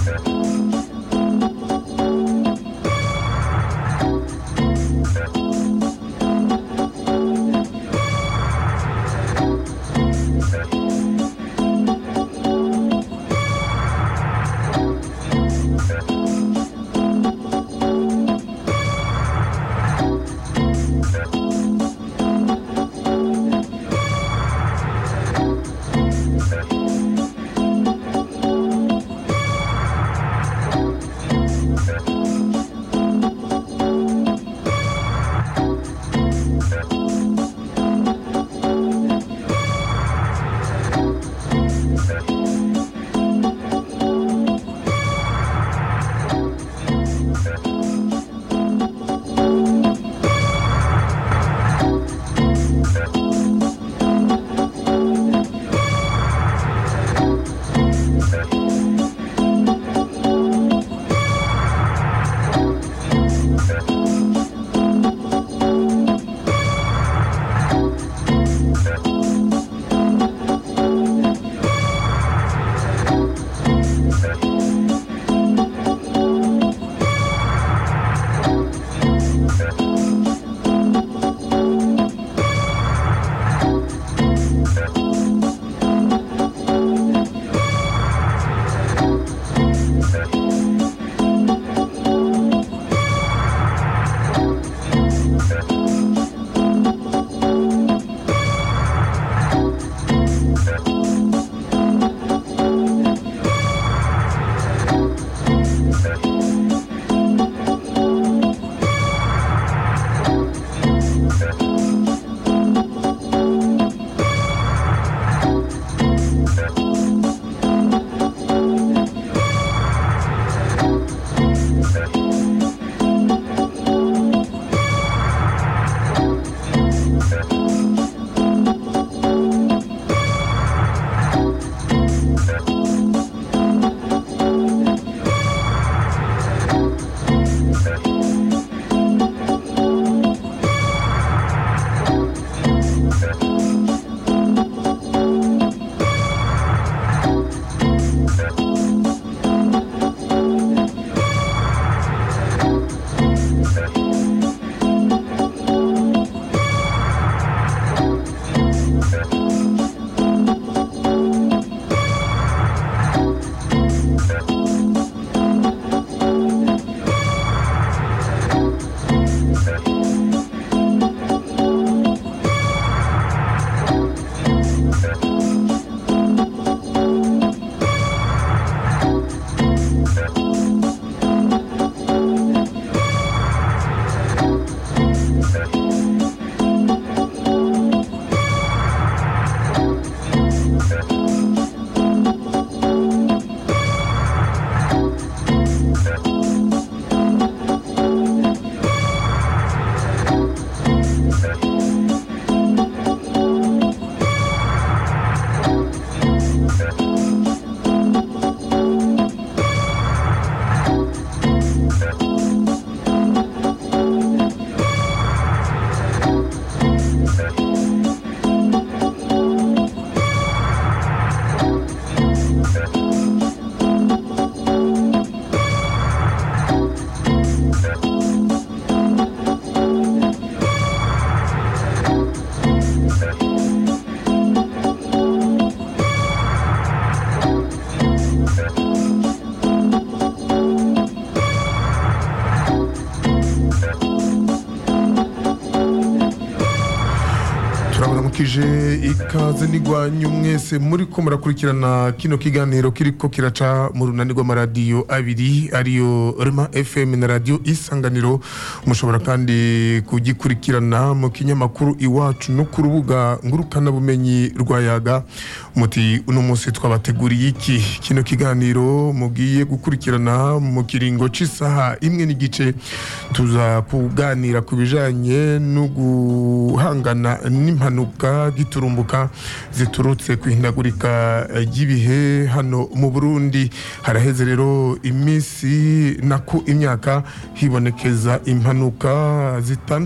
turabaramukije ikaze n'igwanyu mwese muri ko murakurikirana kino kiganiro kiriko kiraca mu runani rw'amaradiyo abiri ariyo rema fm na radiyo isanganiro mushobora kandi kugikurikirana mu kinyamakuru iwacu no ku rubuga ngurukanabumenyi rwa yaga muti uno munsi twabateguriye iki kino kiganiro mugiye gukurikirana mu kiringo c'isaha imwe n'igice tuza kuganira ku bijanye no guhangana n'impanuka giturumbuka ziturutse ku ihindagurika ry'ibihe hano mu Burundi haraheze rero iminsi nako imyaka hibonekeza impanuka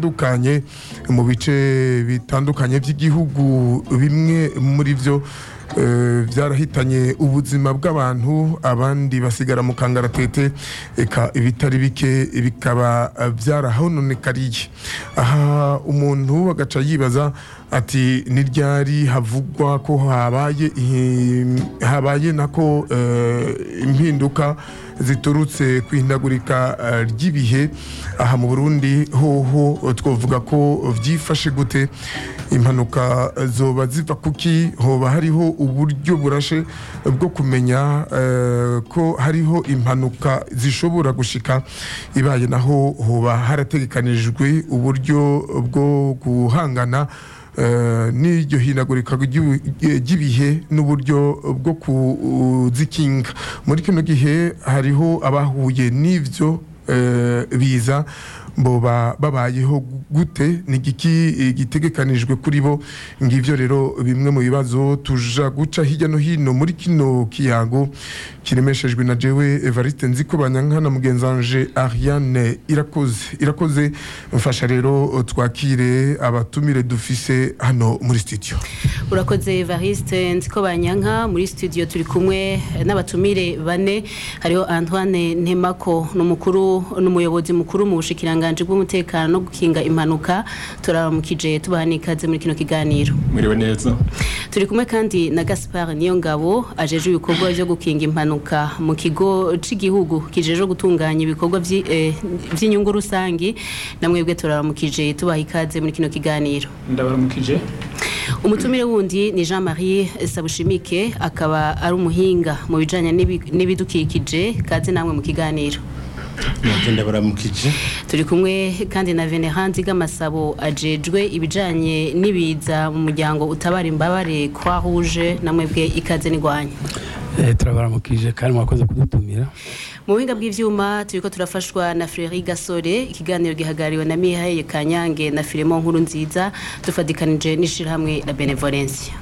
zitandukanye mu bice bitandukanye by'igihugu bimwe muri byo eh, byarahitanye ubuzima bw'abantu abandi basigara mu kangaratete eka ibitari bike bikaba eh, byarahononekariye aha umuntu agaca yibaza ati ni ryari havugwa ko habaye ihi- habaye nako eh, impinduka ziturutse ku ihindagurika eh, ry'ibihe aha mu Burundi hoho eh, twovuga ko vyifashe gute impanuka zoba ziva kuki hoba hariho uburyo burashe bwo kumenya eh, ko hariho impanuka zishobora gushika ibaye naho hoba harategekanijwe uburyo bwo guhangana eh, n'iryo hinagurika ry'ibi- ry'ibihe n'uburyo bwo kuzikinga muri kino gihe hariho abahuye n'ivyo eh, biza boba babayeho gute ni igiki eh, gitegekanijwe kuri bo ngivyo rero bimwe mu bibazo tuja guca hirya no hino muri kino kiyago kiremeshejwe na jewe Evariste Nziko Banyankana mugenzanje Ariane irakoze irakoze mfasha rero twakire abatumire dufise hano muri studio urakoze Evariste nziko banyanka muri studio turi kumwe n'abatumire bane hariho Antoine Ntemako n'umukuru n'umuyobozi mukuru mu bushikiranganje bw'umutekano no gukinga impanuka turaramukije tubaha n'ikaze muri kino kiganiro mwiriwe neza turi kumwe kandi na Gaspard Niyongabo ajeje ibikorwa byo gukinga impanuka mu kigo c'igihugu kijeje gutunganya ibikorwa vyi- eh, vy'inyungu rusangi namwebwe turaramukije tubaha ikaze muri kino kiganiro ndabaramukije umutumire wundi ni jean marie sabushimike akaba ari umuhinga mu bijyanye n'ibi- n'ibidukikije kaze namwe mu kiganiro nabyo ndabaramukije turi kumwe kandi na venerand bw'amasabo ajejwe ibijyanye n'ibiza mu muryango utabara imbabare kwa rouge namwebwe ikaze n'igwanya Eh, turabaramukije kandi mwakoze kudutumira mu buhinga bw'ivyuma turiko turafashwa na Frédéric Gasore ikiganiro gihagariwe na Mihaye Kanyange na Filemon Nkuru nziza dufadikanije n'ishirahamwe la Benevolencia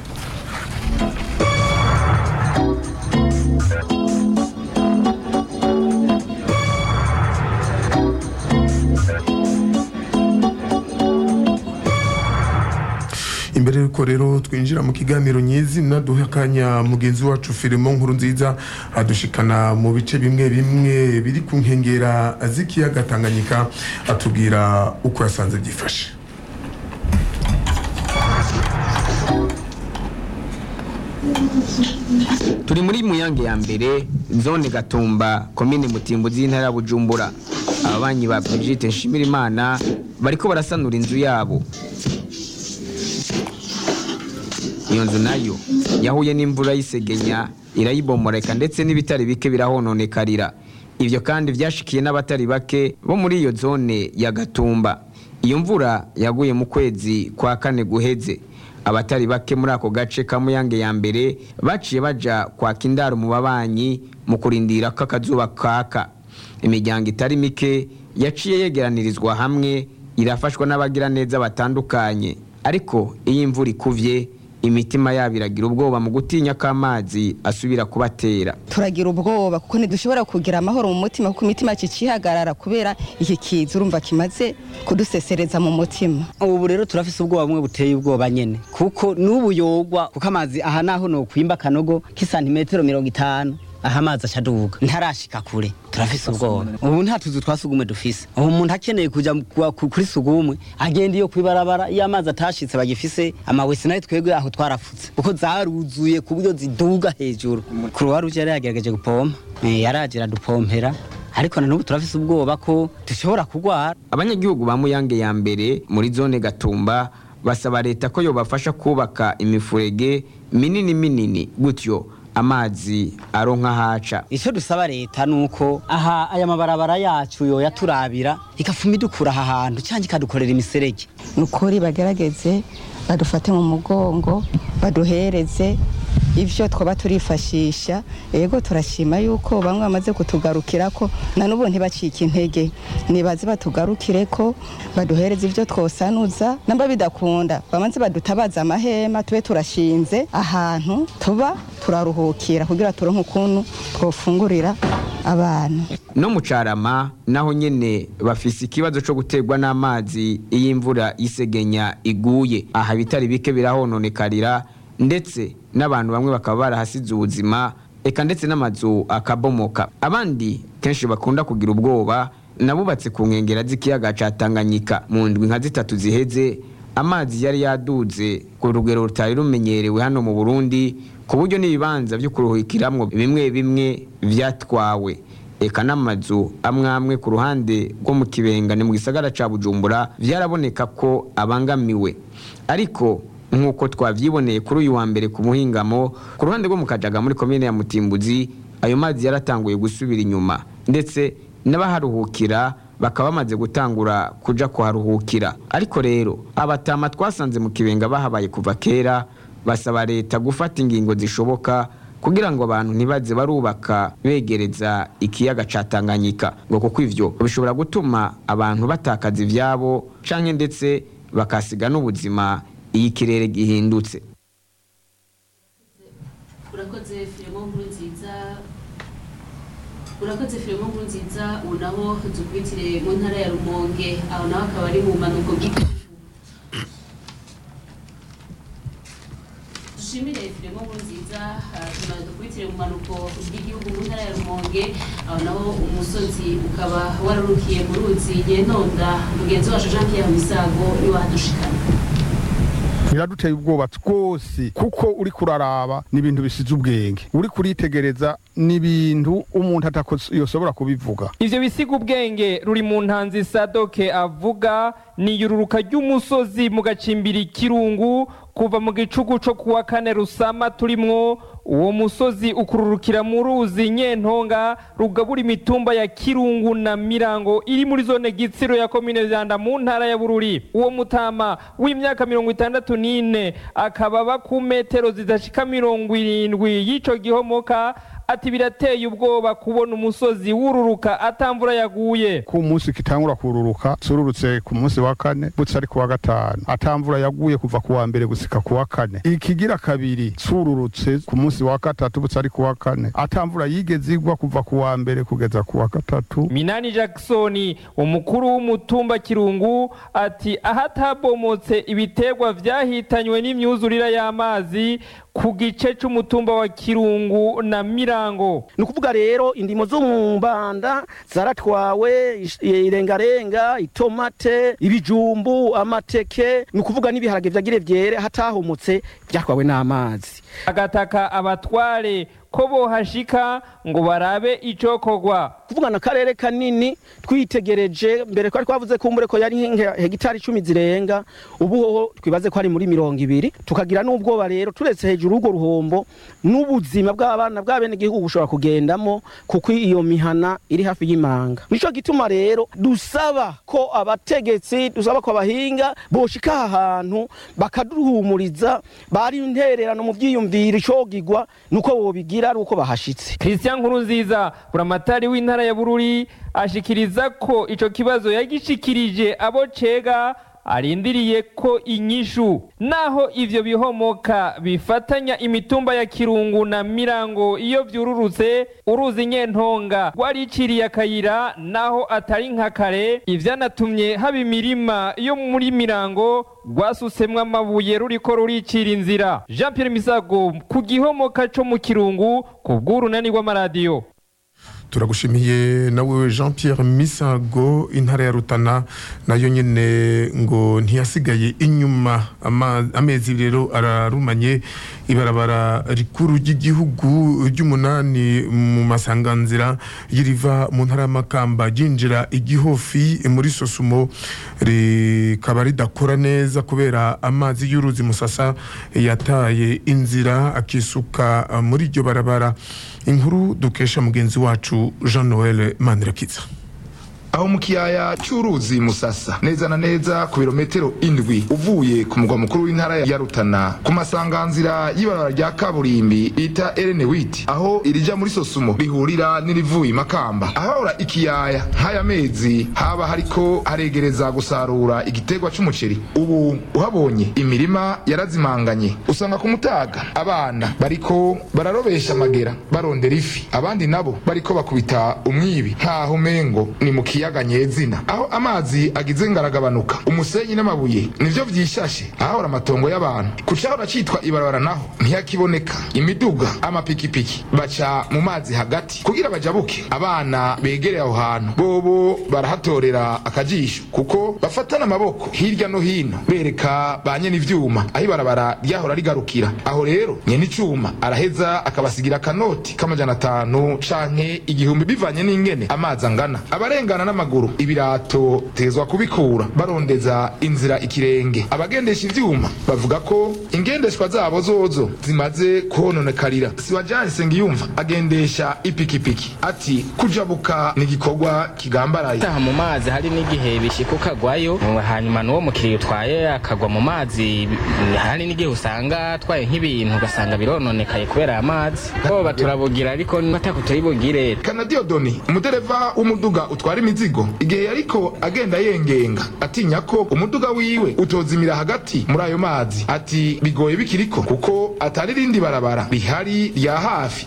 imbere yuko rero twinjira mu kiganiro nyizina duhe akanya mugenzi wacu filimo nkuru nziza adushikana mu bice bimwe bimwe biri ku nkengera z'ikiyaga tanganyika atubwira uko yasanze byifashe turi muri muyange ya mbere zone gatumba komine mutimbuzi y'intara ya bujumbura ababanyi ba Brigitte Nshimirimana bariko barasanura inzu yabo iyo nzu nayo yahuye n'imvura y'isegenya irayibomoreka ndetse n'ibitari bike birahononekarira ivyo kandi vyashikiye n'abatari bake bo muri iyo zone ya gatumba iyo mvura yaguye mu kwezi kwa kane guheze abatari bake muri ako gace ka muyange ya mbere baciye baja kwaka indaro mu babanyi mu kurindira ko akazuba kaka imiryango itari mike yaciye yegeranirizwa hamwe irafashwa n'abagira neza batandukanye ariko iyo imvura ikuvye imitima yabo iragira ubwoba mu gutinya ko amazi asubira kubatera turagira ubwoba kuko ntidushobora kugira amahoro mu mutima kuko imitima yacu icihagarara kubera iki kiza urumva kimaze kudusesereza mu mutima ubu rero turafise ubwoba bumwe buteye ubwoba nyene kuko n'ubu yogwa kuko amazi aha naho nokwimba akanogo k'isantimetero mirongo itanu aha amazi acaduga ntarashika kure turafise ubwoba ubu nta tuzu twa sugumwe dufise ubu umuntu akeneye kuja mu- kwa- ku- kuri sugumwe agenda iyo kwibarabara iyo amazi atashitse bagifise amawese nayo twebwe aho twarafutse kuko zaruzuye ku buryo ziduga hejuru kuruwa ruje yari yagerageje gupompa Eh, yaraje iradupompera ariko na n'ubu turafise ubwoba ko dushobora kugwara abanyagihugu ba muyange ya mbere muri zone gatumba basaba leta ko yobafasha kubaka imifurege minini minini gutyo amazi aronka haca icyo dusaba leta ni uko aha aya mabarabara yacu yoya turabira igafuma idukura aha hantu cyangwa ikadukorera imiserege ni ukuri bagerageze badufate mu mugongo baduhereze ibyo twaba turifashisha yego turashima yuko bamwe bamaze kutugarukira ko na n'ubu ntibacike intege nibaze batugarukire ko baduhereze ibyo twosanuza namba bidakunda bamaze badutabaza amahema tube turashinze ahantu tuba turaruhukira kugira turonke ukuntu twofungurira abantu no mu carama naho nyene bafise ikibazo co guterwa n'amazi iyo imvura y'isegenya iguye aha bitari bike birahononekarira ndetse n'abantu bamwe bakaba barahasize ubuzima eka ndetse n'amazu akabomoka abandi kenshi bakunda kugira ubwoba nabubatse ku nkengera z'ikiyaga ca Tanganyika mu ndwi nka zitatu ziheze amazi yari yaduze ku rugero rutari rumenyerewe hano mu Burundi ku buryo n'ibibanza byo kuruhukiramwo bimwe bimwe vyatwawe eka n'amazu amwe amwe ku ruhande rwo mu kibenga ni mu gisagara ca Bujumbura vyaraboneka ko abangamiwe ariko nk'uko twavyiboneye kuri uyu wa mbere ku muhingamo ku ruhande rwo mu Kajaga muri komine ya Mutimbuzi ayo mazi yaratanguye gusubira inyuma ndetse n'abaharuhukira bakaba bamaze gutangura kuja kuharuhukira ariko rero abatama twasanze mu kibenga bahabaye kuva kera basaba leta gufata ingingo zishoboka kugira ngo abantu ntibaze barubaka begereza ikiyaga ca Tanganyika ngo kuko ivyo bishobora gutuma abantu batakaza ivyabo canke ndetse bakasiga n'ubuzima iyi kirere gihindutse urakoze filimo nkuru nziza urakoze filimo nkuru nziza ubu naho dukubitire mu ntara ya rumonge aho naho akaba ari mu manuko bw'igihugu dushimire filimo nkuru nziza tumaze dukubitire mu manuko bw'igihugu mu ntara ya rumonge aho naho umusozi ukaba wararukiye mu ruzi nyentonda mugenzi wacu jean pierre misago niwe wadushikana biraduteye ubwoba twose kuko uri kuraraba ni ibintu bisize ubwenge uri kuritegereza ni ibintu umuntu atakosobora kubivuga ivyo bisiga ubwenge ruri mu ntanzi sadoke avuga ni yururuka ry'umusozi mu gacimbiri kirungu kuva mu gicugu co kuwa kane rusama turimwo uwo musozi ukururukira mu ruzi nyentonga rugabura imitumba ya kirungu na mirango iri muri zone gitsiro ya komine vyanda mu ntara ya bururi uwo mutama w'imyaka mirongo itandatu n'ine akaba aba ku metero zidashika mirongo irindwi y'ico gihomoka ati birateye ubwoba kubona umusozi wururuka atamvura yaguye ku munsi kitangura kururuka sururutse ku munsi wa kane butse ari ku wa gatanu atamvura yaguye kuva ku wa mbere gusika ku wa kane ikigira kabiri sururutse ku munsi wa gatatu butse ari ku wa kane atamvura yigeze igwa kuva ku wa mbere kugeza ku wa gatatu minani jackson umukuru w'umutumba kirungu ati ahatabomotse ibiterwa vyahitanywe n'imyuzurira y'amazi ku gice c'umutumba wa kirungu na mirango ni ukuvuga rero indimo zo mu mbanda zaratwawe irengarenga itomate ibijumbu amateke ni ukuvuga n'ibiharage vyagire vyere hatahomotse vyatwawe n'amazi agataka abatware ko bohashika ngo barabe icokorwa kuvuga na karere kanini twitegereje mbere ko twavuze ko umure ko yari hegitari icumi zirenga ubu hoho twibaze ko ari muri mirongo ibiri tukagira n'ubwoba rero turetse hejuru urwo ruhombo n'ubuzima bw'abana bw'abene gihugu bushobora kugendamo kuko iyo mihana iri hafi y'imanga nico gituma rero dusaba ko abategetsi dusaba ko abahinga boshika aha hantu bakaduhumuriza bari intererano mu vyiyumviro icogigwa nuko bobigira ari uko bahashitse christian nkurunziza buramatari w'intara ya bururi ashikiriza ko ico kibazo yagishikirije abo cega arindiriye ko inyishu naho ivyo bihomoka bifatanya imitumba ya kirungu na mirango iyo vyururutse uruzi nyentonga rwariciriye akayira naho atari nka kare ivyanatumye haba imirima yo muri mirango rwasusemwo amabuye ruriko ruricira inzira jean pierre misago ku gihomoka co mu kirungu ku bw'urunani rw'amaradiyo turagushimiye nawe jean pierre misago intara ya rutana nayo nyine ngo ntiyasigaye inyuma amezi rero ararumanye ibarabara rikuru ry'igihugu ry'umunani mu masanganzira y'iriva mu ntara y'amakamba ryinjira igihofi muri sosumo rikaba ridakora neza kubera amazi y'uruzi musasa yataye inzira akisuka muri iryo barabara inkuru dukesha mugenzi wacu jean noel manirakiza aho mu kiyaya cy'uruzi musasa neza na neza ku birometero indwi uvuye ku mugwa mukuru w'intara ya rutana ku masanganzira y'ibarabara rya kaburimbi bita erene witi aho irija muri sosumo rihurira n'irivuye makamba ahahora ikiyaya nk'aya mezi haba hariko haregereza gusarura igiterwa c'umuceri ubu uhabonye imirima yarazimanganye usanga ku mutaga abana bariko bararobesha amagera barondera ifi abandi nabo bariko bakubita umwibi nk'aho umengo ni mu kiyaya ikiyaga nyezina aho amazi agize ngaragabanuka umusenyi n'amabuye nivyo vyishashe ahahora amatongo y'abantu ku cahora citwa ibarabara naho ntiyakiboneka imiduga amapikipiki baca mu mazi hagati kugira bajabuke abana begereye aho hantu bobo barahatorera akajisho kuko bafatana amaboko hirya no hino bereka ba nyene ivyuma aho ibarabara ryahora rigarukira aho rero nyene icuma araheza akabasigira akanoti k'amajana atanu canke igihumbi bivanye n'ingene amazi angana abarengana n'amaguru ibirato tezwa kubikura barondeza inzira ikirenge abagendesha ivyuma bavuga ko ingendeshwa zabo zozo zimaze kuhononekarira siwajani sengiyumva agendesha ipikipiki ati kujabuka ni igikorwa kigambaraye taha mu mazi hari n'igihe bishika ukagwayo hanyuma n'uwo mukiriya utwaye akagwa mu mazi hari n'igihe usanga atwaye nk'ibintu ugasanga birononekaye kubera aya mazi boba turabugira ariko batako turibugire kanadiyodoni umudereva w'umuduga utwara imizigo igihe yariko agenda yengenga atinya ko umuduga wiwe utozimira hagati muri ayo mazi ati bigoye bikiriko kuko atari rindi barabara rihari rya hafi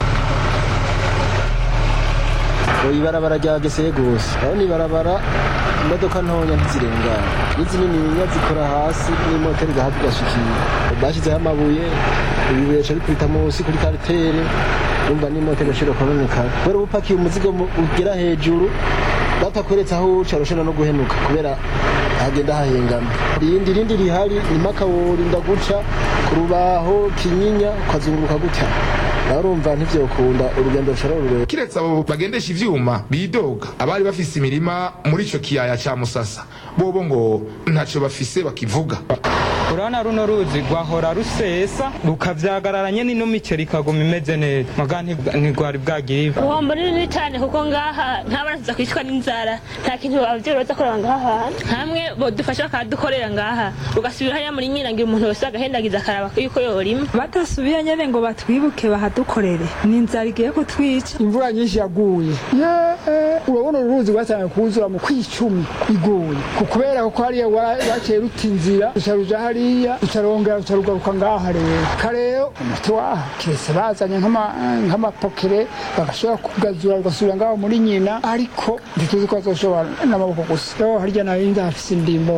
ibarabara ryageseye gose aho ni barabara imodoka ntonya ntizirengana n'izinininya zikora hasi n'imoteri igahafi igashikira bashyizeho amabuye ibibuye bica bikubita munsi kuri karitere urumva n'imoteri ishobora kubonekana kubera uba upakiye umuzigo ugera hejuru batakweretse aho uca urushana no guhenuka kubera hagenda hahengama irindi rindi rihari ni mpaka worinda guca ku rubaho kinyinya ukazunguruka gutya nawe urumva ntivyokunda urugendo rushobora rurerure kiretse abo bagendesha ivyuma bidoga abari bafise imirima muri ico kiyaya ca musasa bobo ngo ntaco bafise bakivuga urabona runo ruzi rwahora rusesa rukavyagararanye n'ino miceri ikaguma imeze neza muga ntigwari bwagiriwe uwombo ni runini cyane kuko ngaha ntabara tuza kwicwa n'inzara nta kintu abavyeyi baza kureba ngaha hantu hamwe bodufasha bakadukorera ngaha ugasubira hariya muri nyirangira umuntu wese agahendagiza akaraba yuko yorima badasubiye nyene ngo batwibuke bahadukorere ni inzara igiye kutwica imvura nyinshi yaguye urabona uruzi rwatangiye kuzura mu kwicumi iguye kubera ko hariya baciye ruta inzira rucaruja hariya rucarongera rucarugaruka ngaha rero kareo umuti waha kiretse bazanye nk'amapokere bagashobora kugazura rugasubira ngaho muri nyina ariko ntituzi ko bazoshobora n'amaboko gusa rero harya nayo ndahafise indimo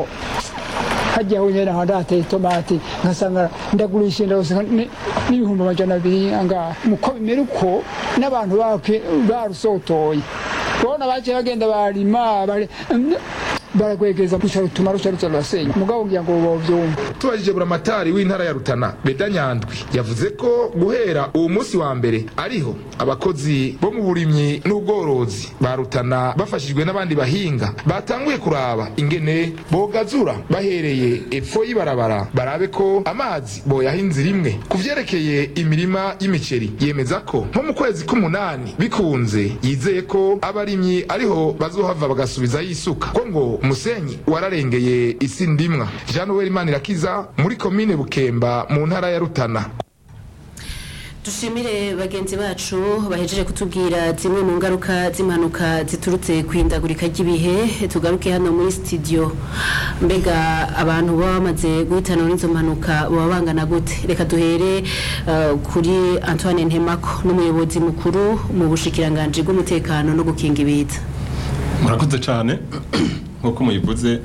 hajya aho nyene handi hateye itomati nkasanga ndagurisha ndose n'ibihumbi amajana abiri angaha muko bimera uko n'abantu barusotoye urabona baciye bagenda barima baragwegeza gusa rutuma ruca ruza rurasenya mugabo ngira ngo bovyumva tubajije buramatari w'intara ya rutana beda nyandwi yavuze ko guhera uwo munsi wa mbere ariho abakozi bo mu burimyi n'ubworozi ba rutana bafashijwe n'abandi bahinga batanguye kuraba ingene bogazura bahereye epfo y'ibarabara barabe ko amazi boyaha inzira imwe ku vyerekeye imirima y'imiceri yemeza ko nko mu kwezi k'umunani bikunze yizeye ko abarimyi ariho bazohava bagasubiza yisuka ko ngo umusenyi wararengeye isi ndimwa jean noel manirakiza muri komine bukemba mu ntara ya rutana dushimire bagenzi bacu bahejeje kutubwira zimwe mu ngaruka z'impanuka ziturutse ku ihindagurika ry'ibihe tugaruke hano muri studio mbega abantu baba bamaze guhitanwa n'izo mpanuka baba bangana gute reka duhere uh, kuri antoine ntemako n'umuyobozi mukuru mu bushikiranganji bw'umutekano no gukinga ibiza murakoze cyane nk'uko muyivuze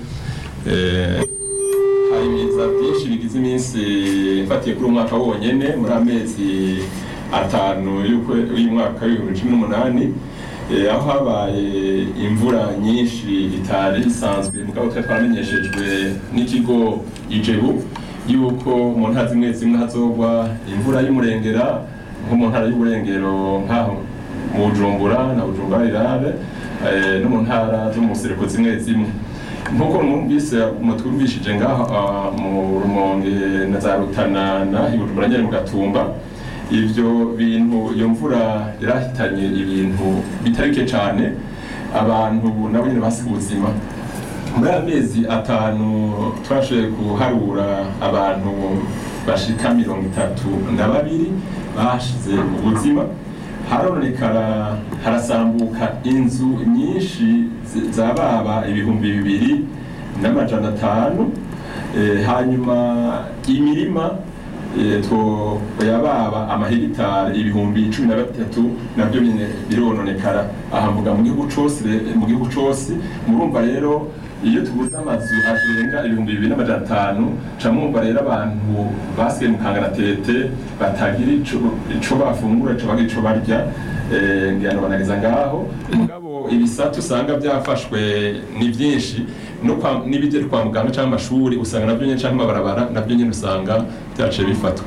hari ibiza byinshi bigize iminsi ifatiye kuri umwaka wonyine muri amezi atanu y'umwaka w'ibihumbi cumi n'umunani aho habaye imvura nyinshi itari isanzwe mugabo twari twaramenyeshejwe n'ikigo ijebu yuko mu ntara zimwe zimwe hazogwa imvura y'umurengera nko mu ntara y'uburengero nk'aho mu bujumbura na bujumbura rirare no mu ntara zo mu sereko zimwe zimwe nk'uko mwumvise mutwumvishije ngaha mu rumonge na za rutana na ibujumbura nyine mu gatumba ivyo bintu iyo mvura yarahitanye ibintu bitari bike cyane abantu nabo nyine basiga ubuzima muri aya mezi atanu twashoboye kuharura abantu bashika mirongo itatu na babiri bashize ubuzima haronekara harasambuka inzu nyinshi zababa ibihumbi bibiri n'amajana atanu hanyuma imirima eh, two yababa amahegitari ibihumbi cumi na batatu nabyo nyine birononekara aha mvuga mu gihugu cose re- mu gihugu cose murumva rero iyo tuguze amazu arenga ibihumbi bibiri n'amajana atanu ca mwumva rero abantu basigaye mu kangaratete batagira ico ico bafungura ico bagira ico barya eh, ngira ngo banageza ngaho mugabo ibisata usanga byafashwe ni byinshi no kwa n'ibigera kwa muganga cyangwa amashuri usanga nabyo nyine cyangwa amabarabara nabyo nyine usanga byaciye bifatwa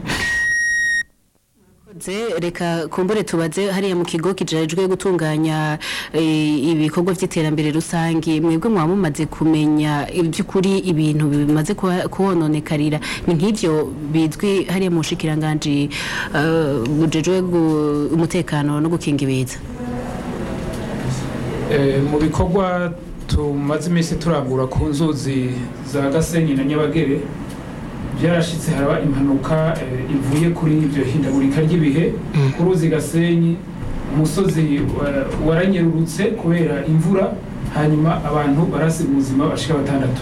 Ze, reka kumbure tubaze hariya mu kigo kijejwe gutunganya eh, ibikorwa by'iterambere rusange mwebwe mwaba mumaze kumenya iby'ukuri ibintu bimaze kuha- kuhononekarira ni nk'ivyo bizwi hariya mu bushikiranganji eh, bujejwe gu- umutekano no gukinga ibiza Eh, mu bikorwa tumaze iminsi turangura ku nzuzi za gasenyi na nyabagere byarashitse haraba impanuka eh, ivuye kuri ibyo hindagurika ry'ibihe ku ruzi gasenyi umusozi wa- waranyerurutse kubera imvura hanyuma abantu barasiga ubuzima bashika batandatu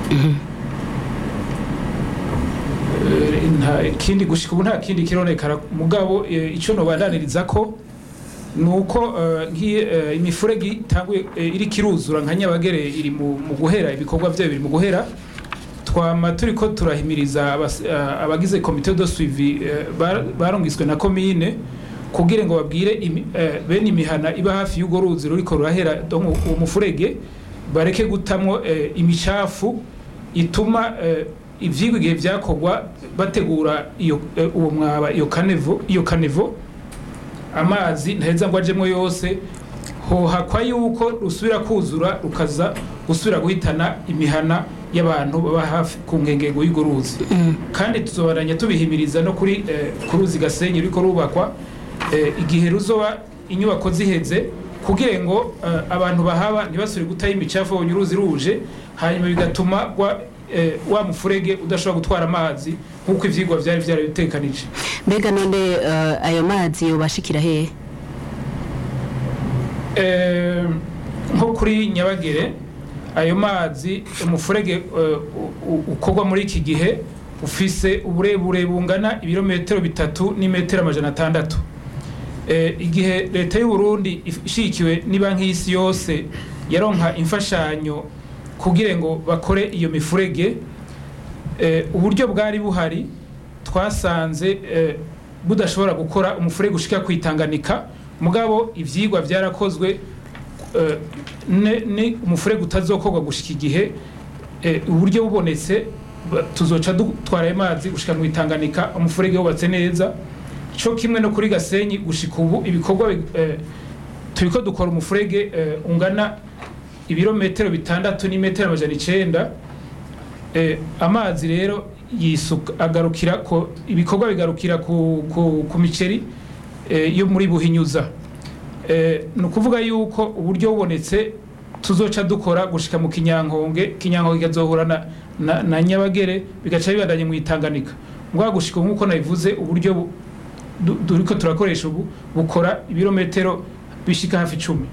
Eh, nta kindi gushika ubu nta kindi kironekara mugabo eh, ico nobandaniriza ko nuko eh, nk'iyi eh, imifurege itanguye eh, iri kiruzura nka nyabagere iri mu mu guhera ibikorwa byayo biri mu guhera twama turiko turahimiriza abas- eh, abagize komite de suivi eh, bar- barongiswe na komine kugira ngo babwire imi- eh, bene imihana iba hafi y'urwo ruzi ruriko rurahera donc uwo mufurege bareke gutamwo eh, imicafu ituma eh, ivyigwa igihe vyakorwa bategura iyo eh, uwo mwaba iyo kanevo iyo kanevo amazi ntaheza ngo ajemwo yose hohakwa yuko rusubira kuzura rukaza gusubira guhitana imihana y'abantu baba hafi ku nkengero y'urwo ruzi kandi tuzobaranya tubihimiriza no kuri eh, ku ruzi gasenyi ruriko rubakwa eh, igihe ruzoba inyubako ziheze kugira ngo eh, abantu bahaba ntibasubire gutayo imicafu babonye uruzi ruje hanyuma bigatuma wa, eh, wa mufurege udashobora gutwara amazi nk'uko ivyigwa vyari vyarabitekanije mbega none eh, ayo mazi yobashikira hehe Eh, nko kuri nyabagere ayo mazi umufurege eh, u- u- ukorwa muri iki gihe ufise uburebure bungana ibirometero bitatu n'imetero amajana atandatu Eh, igihe leta y'u Burundi if- ishigikiwe n'ibanki y'isi yose yaronka imfashanyo kugira ngo bakore iyo mifurege eh, uburyo bwari buhari twasanze eh, budashobora gukora umufurege ushika kwitanganika mugabo ivyigwa vyarakozwe eh, ne- ni umufurege utazokorwa gushika igihe eh, uburyo bubonetse ba- tuzoca dutwara ayo mazi gushika mu itanganika umufurege wubatse neza co kimwe no kuri gasenyi gushika ubu ibikorwa bi- eh, turiko dukora umufurege eh, ungana ibirometero bitandatu n'imetero amajana icenda eh, amazi rero yisuka agarukira ko ibikorwa bigarukira ku, ku, ku miceri eh, yo muri buhinyuza eh, ni ukuvuga yuko uburyo bubonetse tuzoca dukora gushika mu kinyankonge kinyankonge ikazohura na, na, na nyabagere bigaca bibandanye mu itanganika ngwa gushika ubu nk'uko nabivuze uburyo bu- du- duriko turakoresha ubu bukora ibirometero bishika hafi icumi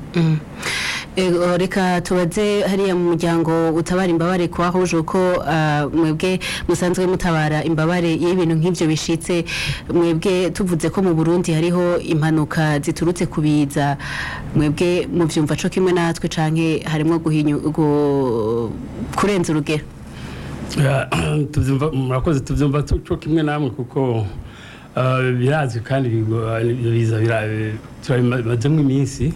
Ego, reka tubaze hariya mu muryango utabara imbabare kwahuje uko ah, mwebwe musanzwe mutabara imbabare iyo ibintu nk'ivyo bishitse mwebwe tuvuze ko mu Burundi hariho impanuka ziturutse kubiza mwebwe muvyumva co kimwe natwe canke harimwo guhinyu gu- kurenza urugero Ya, tuvyumva murakoze tuvyumva tu- co kimwe namwe kuko uh, birazwi kandi bigo- ibyo biza bira- turabimazemo iminsi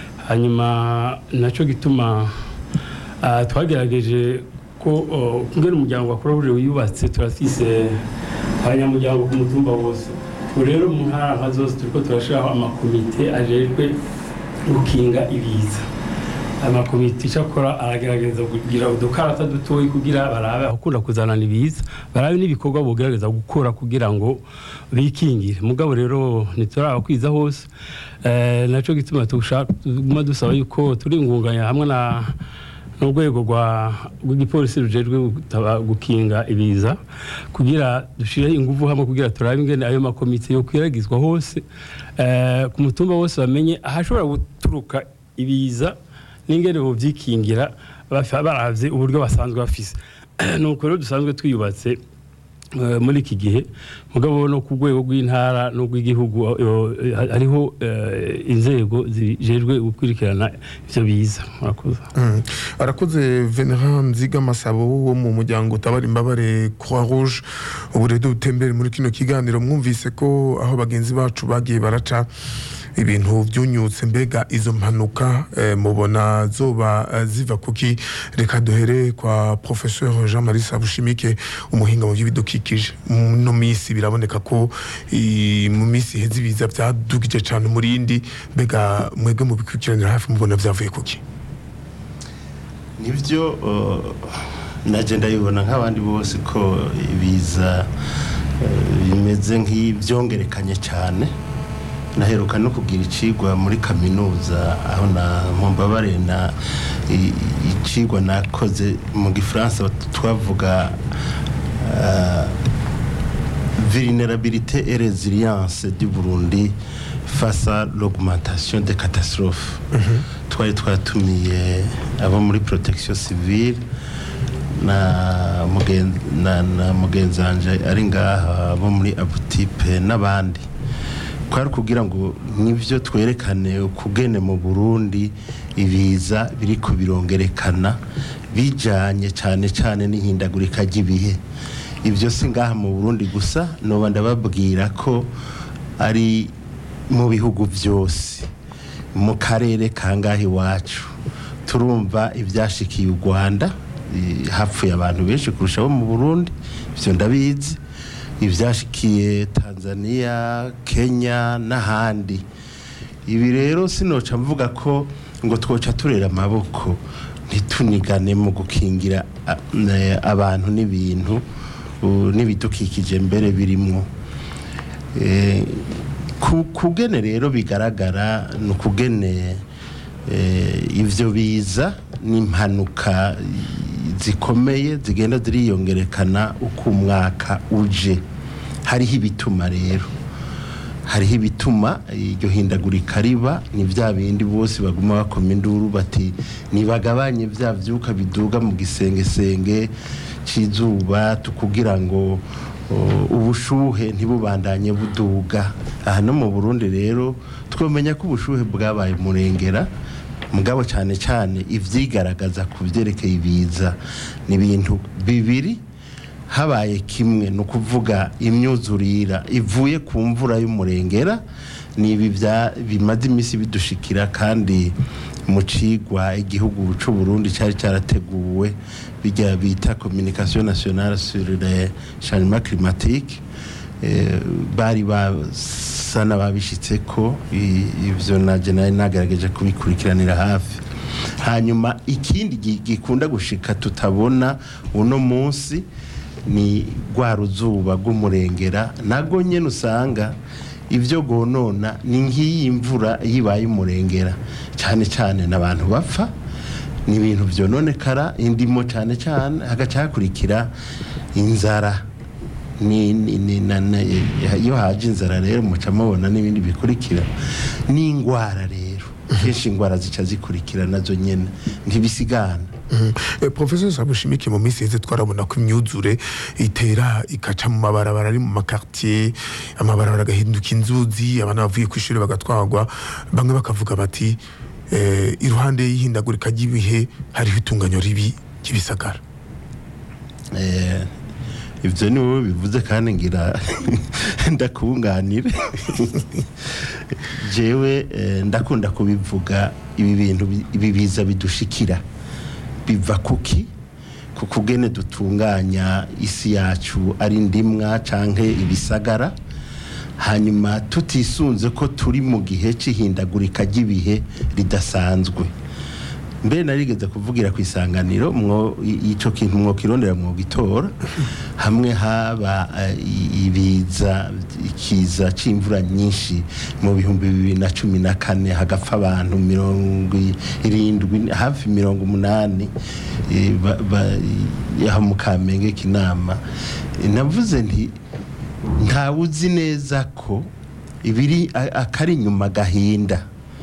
hanyuma naco gituma uh, twagerageje ko uh, kungena umuryango wa Croix Rouge wiyubatse turafise abanyamuryango ku mutumba wose ubu rero mu ntara nka zose turiko turashiraho amakomite ajejwe gukinga ibiza amakomite icyo akora aragerageza kugira udukarata dutoyi kugira barabe akunda kuzanana ibiza barabe n'ibikorwa bogerageza gukora kugira ngo bikingire mugabo rero ntiturabakwiza hose eh, naco gituma tushaka tuguma dusaba yuko turi ingunganya hamwe na n'urwego rwa rw'igipolisi rujejwe gutaba- gukinga ibiza kugira dushire ingufu hamwe kugira turabe ingene ayo makomite yo kwiragizwa hose eh, ku mutumba wose bamenye ahashobora guturuka ibiza n'ingene bovyikingira bafa- baravye uburyo basanzwe bafise nuko rero dusanzwe twiyubatse eh, muri iki gihe mugabo no ku rwego rw'intara n'urw'igihugu eh, hariho eh, inzego zijejwe gukurikirana ivyo biza murakoze Mm. arakoze venera nziga masabo wo mu muryango utabara imbabare croix rouge ubu rero dutembere muri kino kiganiro mwumvise ko aho bagenzi bacu bagiye baraca ibintu byunyutse mbega izo mpanuka eh, mubona zoba eh, ziva kuki reka duhere kwa professeur jean marie sabushimike umuhinga mu by'ibidukikije no minsi biraboneka ko i- mu minsi iheze ibiza byadugije cyane umurindi mbega mwebwe mu bikurikiranira hafi mubona byavuye kuki nibyo uh, naje ndabibona nk'abandi bose ko ibiza uh, bimeze nk'ibyongerekanye cyane naheruka no kugira icigwa muri kaminuza aho na mumbabare na i- icigwa nakoze mu gifaransa twavuga uh, vulnérabilité et résilience du Burundi face à l'augmentation des catastrophes twari twatumiye abo muri protection civile na mugen- na- na mugenzi wanje ari ngaha abo muri abutipe n'abandi kwari kugira ngo nibyo twerekane ukugene mu burundi ibiza biriko birongerekana bijanye cyane cyane n'ihindagurika ry'ibihe ibyo si ngaha mu burundi gusa noba ndababwira ko ari mu bihugu byose mu karere kangahe iwacu turumva ibyashikiye u rwanda eh, hapfuye abantu benshi kurusha abo mu burundi ibyo ndabizi ibyashikiye tanzania kenya n'ahandi ibi rero sinoca mvuga ko ngo twoca turera amaboko ntitunigane mu gukingira a- ne- abantu n'ibintu uh, n'ibidukikije mbere birimwo Eh, ku- kugene rero bigaragara ni ukugene eh, ivyo biza n'impanuka zikomeye zigenda ziriyongerekana uko umwaka uje hariho ibituma rero hariho ibituma iryo hindagurika riba ni bya bindi bose baguma bakoma induru bati nibagabanye bya byuka biduga mu gisengesenge cy'izuba tukugira ngo o, ubushuhe ntibubandanye buduga aha no mu burundi rero twamenya ko ubushuhe bwabaye murengera mugabo cyane cyane ivyigaragaza ku byerekeye ibiza ni ibintu bibiri habaye kimwe ni ukuvuga imyuzurira ivuye ku mvura y'umurengera ni ibi bya- bimaze iminsi bidushikira kandi mu cigwa igihugu c'u Burundi cyari cyarateguwe bijya bita communication nationale sur le changement climatique eh, bari basa n'ababishitse ko i- ivyo naje nari nagerageje kubikurikiranira hafi hanyuma ikindi gi- gikunda gushika tutabona uno munsi ni rwa ruzuba rw'umurengera nago nyine usanga ibyo gonona ni nk'iyi mvura yibaye umurengera cyane cyane n'abantu bapfa ni ibintu byononekara indimo cyane cyane hagaca hakurikira inzara ni, ni, ni, na, na, iyo haje inzara rero muca mubona n'ibindi bikurikira n'indwara rero kenshi indwara zica zikurikira nazo nyine ntibisigana Mhm. Eh, Professor Sabushimike mu minsi yeze twarabona ko imyuzure itera ikaca mu mabarabara ari mu makartier amabarabara agahinduka inzuzi abana bavuye ku ishuri bagatwagwa bamwe bakavuga bati eh, iruhande y'ihindagurika ry'ibihe hariho itunganyo ribi ry'ibisagara Eh, ibyo ni wowe bivuze kandi ngira ndakunganire jewe eh, ndakunda kubivuga ibi bintu bi- ibi biza bidushikira biva kuki ku kugene dutunganya isi yacu ari ndimwa canke ibisagara hanyuma tutisunze ko turi mu gihe c'ihindagurika ry'ibihe ridasanzwe mbere narigeze kuvugira ku isanganiro mwo i- ico kintu mwokirondera mwogitora hamwe haba eh, i- ibiza ikiza c'imvura nyinshi mu bihumbi bibiri na cumi na kane hagapfa abantu mirongo irindwi hafi mirongo umunani eh, ba- ba- aho mu kamenge k'inama Eh, navuze nti ntawe uzi neza ko ibiri a- akari inyuma gahinda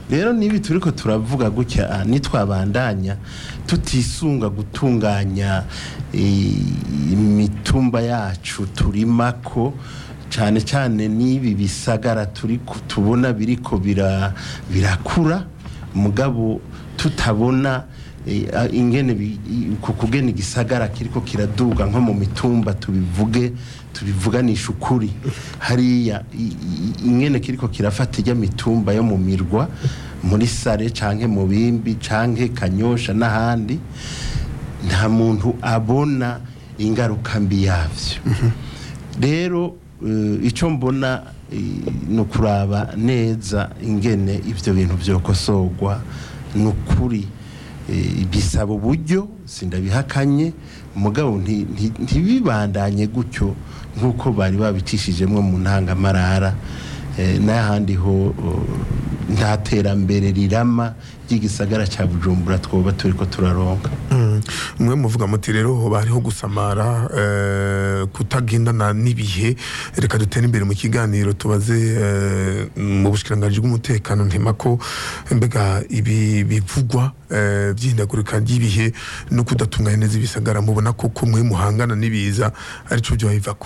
rero nibi turiko turavuga gutya ah, nitwabandanya tutisunga gutunganya eh, imitumba yacu turimako cyane cyane n'ibi bisagara turi ku- tubona biriko bira- birakura mugabo tutabona eh, ah, ingene bi- i- ku kugena igisagara kiriko kiraduga nko mu mitumba tubivuge tubivuganisha ukuri hariya i- i- ingene kiriko kirafata ijya mitumba yo mu mirwa muri sare canke mu bimbi canke kanyosha n'ahandi nta muntu abona ingaruka mbi yavyo rero eh, icyo mbona eh, ni ukuraba neza ingene ibyo bintu byokosorwa ni ukuri eh, bisaba uburyo sindabihakanye mugabo nti- nti- ntibibandanye gutyo nk'uko bari babicishijemo mu ntangamarara eh, n'ahandi ho oh, nta terambere rirama ry'igisagara cya bujumbura twoba turi ko turaronka Mm. mwe muvuga muti rero hoba hariho gusamara eh, kutagendana n'ibihe reka dutere imbere mu kiganiro tubaze eh, mu bushikiranganji bw'umutekano ntema ko mbega ibi bivugwa eh, by'ihindagurika ry'ibihe no kudatunganya neza ibisagara mubona koko mwe muhangana n'ibiza arico byo bivako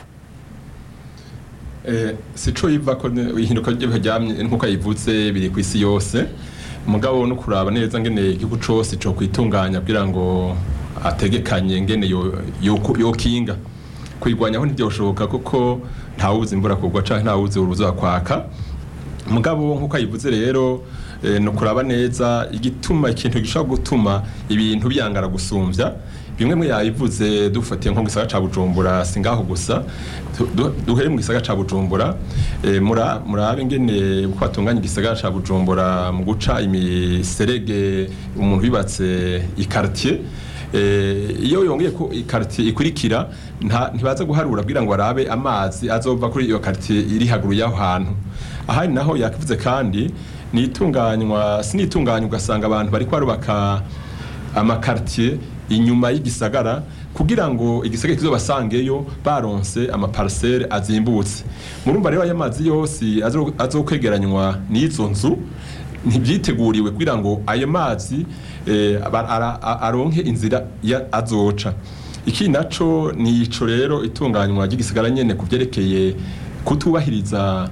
Eh, sico yiva ko ne- ihinduka ry'ibihe ryamye nkuko yivutse biri ku isi yose mugabo no kuraba neza ngene igihugu cose cyo kwitunganya kugira ngo ategekanye ngene yo yo- yokinga kwirwanyaho ntibyoshoboka kuko ntawuzi imvura kugwa canke ntawuzi uruzuba kwaka mugabo nkuko ayivuze rero eh, no kuraba neza igituma ikintu gishobora gutuma ibintu byangara gusumvya bimwe mu yayivuze dufatiye nko mu gisagara ca Bujumbura singaho gusa du- du- duhere mu gisagara ca Bujumbura eh, mura murabe ngene uko batunganya igisagara ca Bujumbura mu guca imiserege umuntu yubatse ikartier Eh, iyo yongeye ko ikartier ikurikira nta- ntibaza guharura kugira ngo arabe amazi azova kuri iyo quartier iri haguru y'aho hantu ahari naho yakivuze kandi nitunganywa sinitunganywa ugasanga abantu bari barubaka amakartier inyuma y'igisagara kugira ngo igisagara kizobasangeyo baronse amaparcelle azimbutse murumva rero aya mazi yose azo- azokwegeranywa n'izo nzu ntibyiteguriwe kugira ngo ayo mazi eh, aba- ara- a- aronke inzira ya- azoca iki naco ni ico rero itunganywa ry'igisagara nyene ku byerekeye kutubahiriza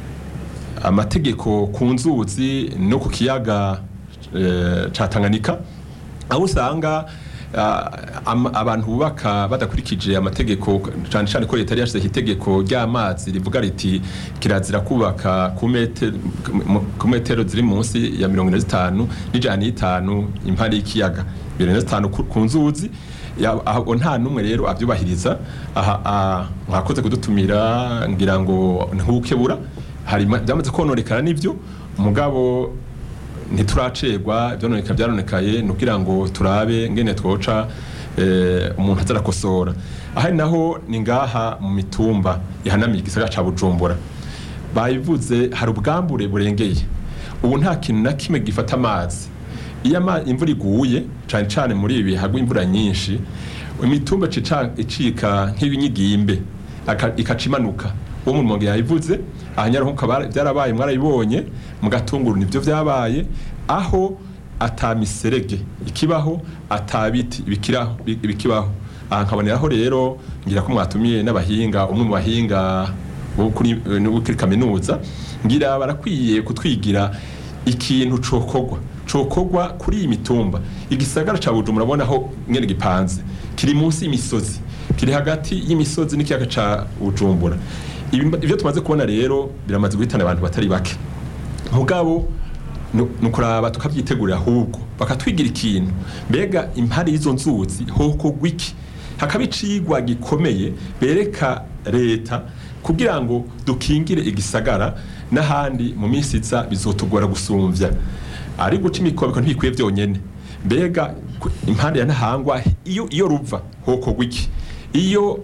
amategeko ku nzuzi no ku kiyaga eh, ca Tanganyika aho usanga ah, am- abantu bubaka badakurikije amategeko cyane cyane ko leta yari yashyizeho itegeko ry'amazi rivuga riti kirazira kubaka ku mete- mu- ku metero ziri munsi ya mirongo ine zitanu n'ijana n'itanu impande y'ikiyaga mirongo ine zitanu ku ku nzuzi Ya- aho nta n'umwe rero abyubahiriza aha ah, mwakoze kudutumira ngira ngo ntukebura hari ma- byamaze kononekara n'ibyo mugabo ntituracegwa ibyononeka byaronekaye ni ukugira ngo turabe ngene twoca eh, umuntu azarakosora ahari naho ni ngaha mu mitumba ihanamiye igisagara ca bujumbura bayivuze hari ubwambure burengeye ubu nta kintu na kimwe gifata amazi iyo ama- imvura iguye cyane cyane muri ibi hagwa imvura nyinshi imitumba cica- icika nk'ibinyigimbe aka- ikaca imanuka uwo mu rumonge yayivuze ahanyaruhuka byarabaye mwarabibonye mu gatunguru nibyo byabaye aho atamiserege ikibaho atabiti bikiraho bi- bikibaho aha nkaboneraho rero ngira ko mwatumiye n'abahinga umwe mu bahinga bo kuri eh, no kuri kaminuza ngira barakwiye kutwigira ikintu cokogwa cokogwa kuri iyi mitumba igisagara ca Bujumbura murabona aho ngene gipanze kiri munsi y'imisozi kiri hagati y'imisozi n'ikiyaga ca Bujumbura Ibi- ibyo tumaze kubona rero biramaze guhitana abantu batari bake mugabo nu- nukuraba tukavyitegurira ahubwo bakatwigira ikintu mbega impari y'izo nzuzi hokogwa iki hakaba icigwa gikomeye bereka leta kugira ngo dukingire igisagara n'ahandi mu minsi iza bizotugora gusumvya ari guca imikobeko ntibikwiye byonyene mbega ku- impande ya ntahangwa iyo iyo ruva hokogwa iki iyo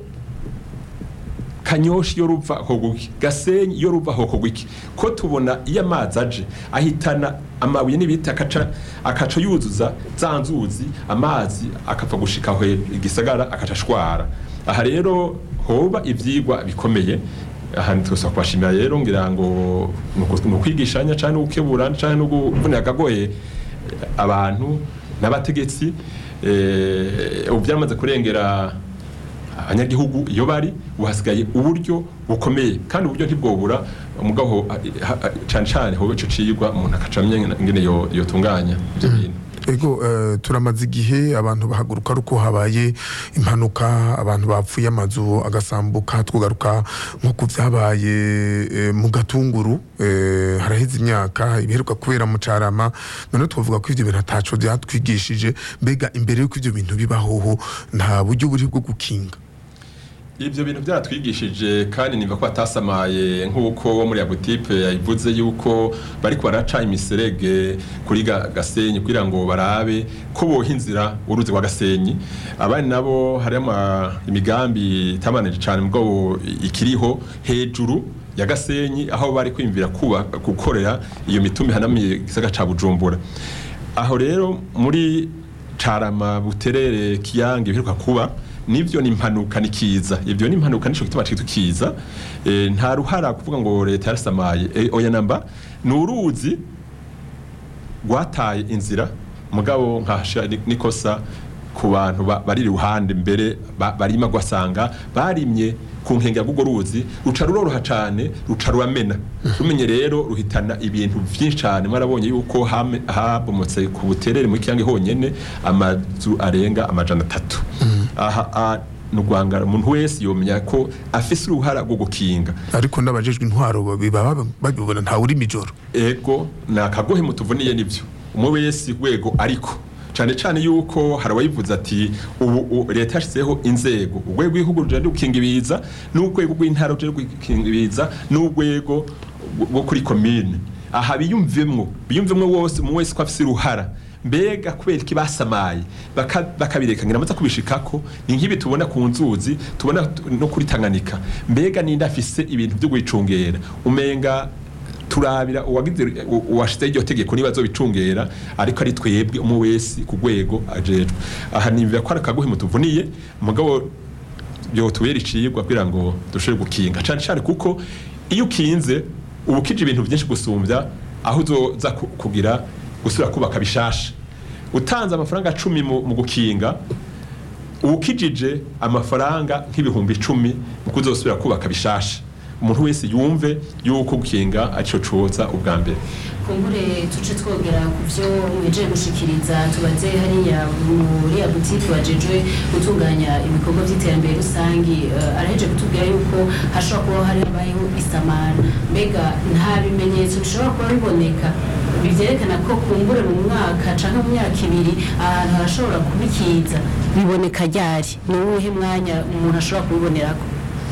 kanyoshi iyo ruva hokogwa iki gasenyi iyo ruva hokogwa iki ko tubona iyo amazi aje ahitana amabuye n'ibiti akaca akaca yuzuza za nzuzi amazi akapfa gushika aho igisagara akaca ashwara aha rero hoba ivyigwa bikomeye aha twese kubashimira rero ngira ngo ni uku- ni ukwigishanya cyane no gukebura cyane no kuvunira akagoye abantu n'abategetsi eh, ubu byamaze kurengera abanyagihugu iyo bari ubu hasigaye uburyo bukomeye kandi uburyo ntibwobura umugabo ha- ha- cyane cyane hobe ico cigwa umuntu akacamye ingene yo- yotunganya ivyo bintu ego eh, turamaze igihe abantu bahaguruka ari uko habaye impanuka abantu bapfuye amazu agasambuka tugaruka nko ku byabaye eh, mu gatunguru eh, haraheze imyaka ibiheruka kubera mu carama none twavuga ko ivyo bintu ataco byatwigishije mbega imbere y'uko ivyo bintu bibahoho nta buryo buri bwo gukinga Ibyo bintu byaratwigishije kandi niva ko batasamaye nk'uko wo muri Abutipe yabivuze yuko bari baraca imiserege kuri ga- Gasenyi kugira ngo barabe ko boha inzira uruzi rwa Gasenyi abandi nabo hari ama imigambi itamanije cyane mugabo ikiriho hejuru ya Gasenyi aho bari kwimvira kuba gukorera iyo mitumi hanamiye gisagara ca Bujumbura aho rero muri carama buterere kiyange biheruka kuba nivyo ni impanuka ni kiza ivyo ni impanuka nico gituma citwa kiza e, nta ruhara kuvuga ngo leta yarasamaye e, oya namba ni uruzi rwataye inzira mugabo nkasha ni- nikosa ku bantu ba- bari iruhande mbere ba- barima gwasanga barimye ku nkengera rw'urwo ruzi ruca ruroroha cane ruca ruramena rumenye rero ruhitana ibintu vyinshi cane mwarabonye yuko hame- habomotse ku buterere mu kiyange honyene amazu arenga amajana atatu aha a- ni urwangara umuntu wese yomenya ko afise uruhara rwo gukinga ariko n'abajejwe intwaro baba babibona ntawe uri mijoro ego ni akagohe mutuvuniye nibyo umwe wese rwego ariko cyane cyane yuko hari abayivuze ati ubu u- leta yashyizeho inzego urwego rw'igihugu rujejwe gukinga ibiza n'urwego rw'intara rujejwe gukinga ibiza n'urwego rwo kuri komine aha biyumvemwo biyumvemwo wose umwe wese ko afise uruhara mbega kubera iki basamaye baka- bakabireka ngira amaze kubishikako ni nk'ibi tubona ku nzuzi tubona t- no kuri Tanganyika mbega ninde afise ibintu byo gwicungera umenga turabira uwagize u- uwashizeho iryo tegeko niba azobicungera ariko ari twebwe umwe wese ku rwego ajejwe aha nimvira ko ari akaguhe mutuvuniye mugabo byotubera icigwa kugira ngo dushobore gukinga cyane cyane kuko iyo ukinze uba ukije ibintu byinshi gusumbya aho uzoza ku- kugira gusubira kubaka bishasha utanze amafaranga cumi mu mu gukinga ukijije amafaranga nk'ibihumbi icumi mu kuzosubira kubaka bishasha umuntu wese yumve yuko gukinga arico coza ubwa mbere kumbure tuce twogera ku byo mwejeje gushikiriza tubaze hariya muri ya butike wajejwe gutunganya ibikorwa by'iterambere rusangi uh, araheje kutubwira yuko hashobora kuba hari habayeho isamara mbega nta bimenyetso bishobora kuba biboneka bivyerekana ko kumbure mu mwaka canke mu myaka ibiri ahantu harashobora kubikiza biboneka ryari ni uwuhe mwanya umuntu ashobora kubibonerako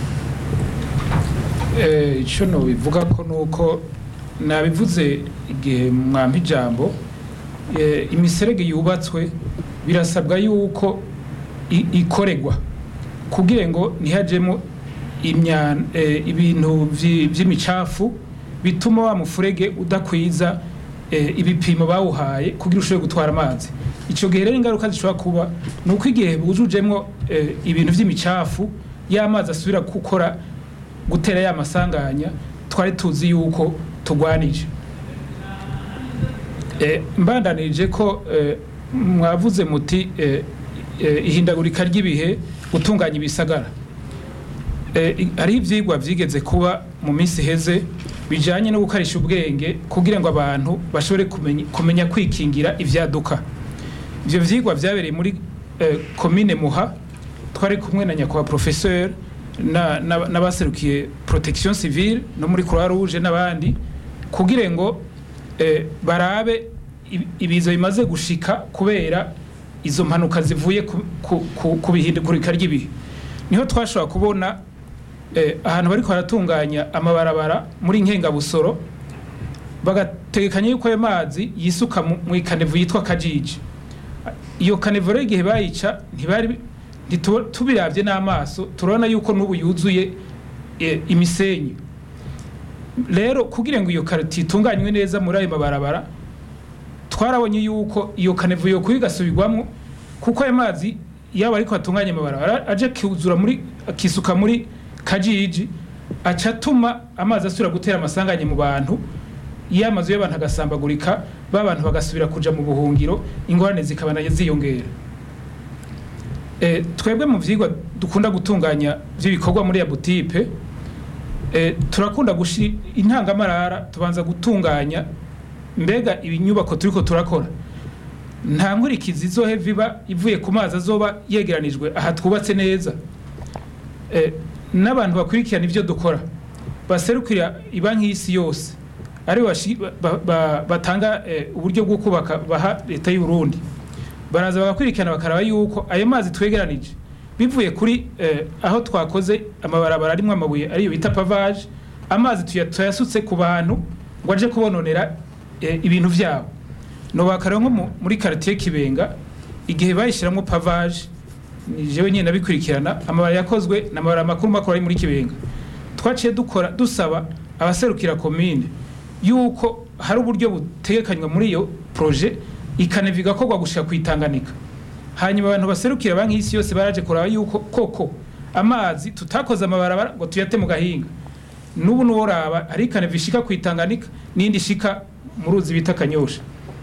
Eh, icyo nobivuga ko nuko nabivuze igihe mwampa ijambo eh, imiserege yubatswe birasabwa yuko i- ikoregwa kugira ngo ntihajemo imya- eh, ibintu vyi- vy'imicafu bituma wa mufurege udakwiza eh, ibipimo bawuhaye kugira ushobore gutwara amazi icyo gihe rero ingaruka zishobora kuba ni uko igihe bujujemo eh, ibintu vy'imicafu y'amazi asubira gukora gutera ya masanganya twari tuzi yuko tugwanije Eh, mbandanirije ko eh, mwavuze muti eh, eh, ihindagurika ry'ibihe gutunganya ibisagara Eh, i- hariho ivyigwa vyigeze kuba mu minsi iheze bijanye no gukarisha ubwenge kugira ngo abantu bashobore kumenya, kumenya kwikingira ivyaduka ivyo vyigwa vyabereye muri eh, komine muha twari kumwe na nyakubahwa professeur na- na- n'abaserukiye protection civile no muri croix rouge n'abandi kugira ngo eh, barabe ibi- ibiza bimaze gushika kubera izo mpanuka zivuye ku- ku- ku- ku bihindagurika ry'ibihe niho twashobora kubona eh, ahantu bariko baratunganya amabarabara muri nkengabusoro bagategekanya yuko ayo mazi yisuka mu mu ikanevu yitwa kajiji iyo kanevu rero igihe bayica ntibari ntitu- tubiravye n'amaso turabona yuko n'ubu yuzuye eh, imisenyi rero kugira ngo iyo karoti itunganywe neza muri ayo mabarabara twarabonye yuko iyo kanevu yo kuyigasubirwamo kuko ayo mazi yaba ariko atunganya amabarabara aje kuzura muri akisuka muri kajiji aca atuma amazi asubira gutera amasanganye mu bantu iyo amazu y'abantu agasambagurika ba bantu bagasubira kuja mu buhungiro ingorane zikaba nayo ziyongera Eh, twebwe mu vyigwa dukunda gutunganya vy'ibikorwa muri ya butipe eh, turakunda gushi intangamarara tubanza gutunganya mbega ibinyubako turiko turakora nta nkurikizi izohe viba ivuye ku mazi azoba yegeranijwe aha twubatse neza Eh, n'abantu bakurikirana ibyo dukora baserukira ibanki y'isi yose ari bashi- ba- ba- batanga eh, uburyo bwo kubaka baha leta y'u Burundi baraza bagakurikirana bakaraba yuko ayo mazi twegeranije bivuye kuri eh, aho twakoze amabarabara arimwo amabuye ariyo bita pavage amazi tuya- tuyasutse ku bantu ngo aje kubononera eh, ibintu vyabo no bakareba nko mu- muri quartier Kibenga igihe bayishiramwo pavage ni jewe nyine nabikurikirana amabara yakozwe n'amabara makuru makuru ari muri Kibenga twaciye dukora dusaba abaserukira komine yuko hari uburyo butegekanywa muri iyo projet ikaneva igakorwa gushika kwitanganika hanyuma abantu baserukira banki y'isi yose baraje kuraba yuko koko amazi tutakoze amabarabara ngo tuyate mu gahinga n'ubu nuworaba hari ikaneva ishika kwitanganika n'indi ishika mu ruzi bita kanyosha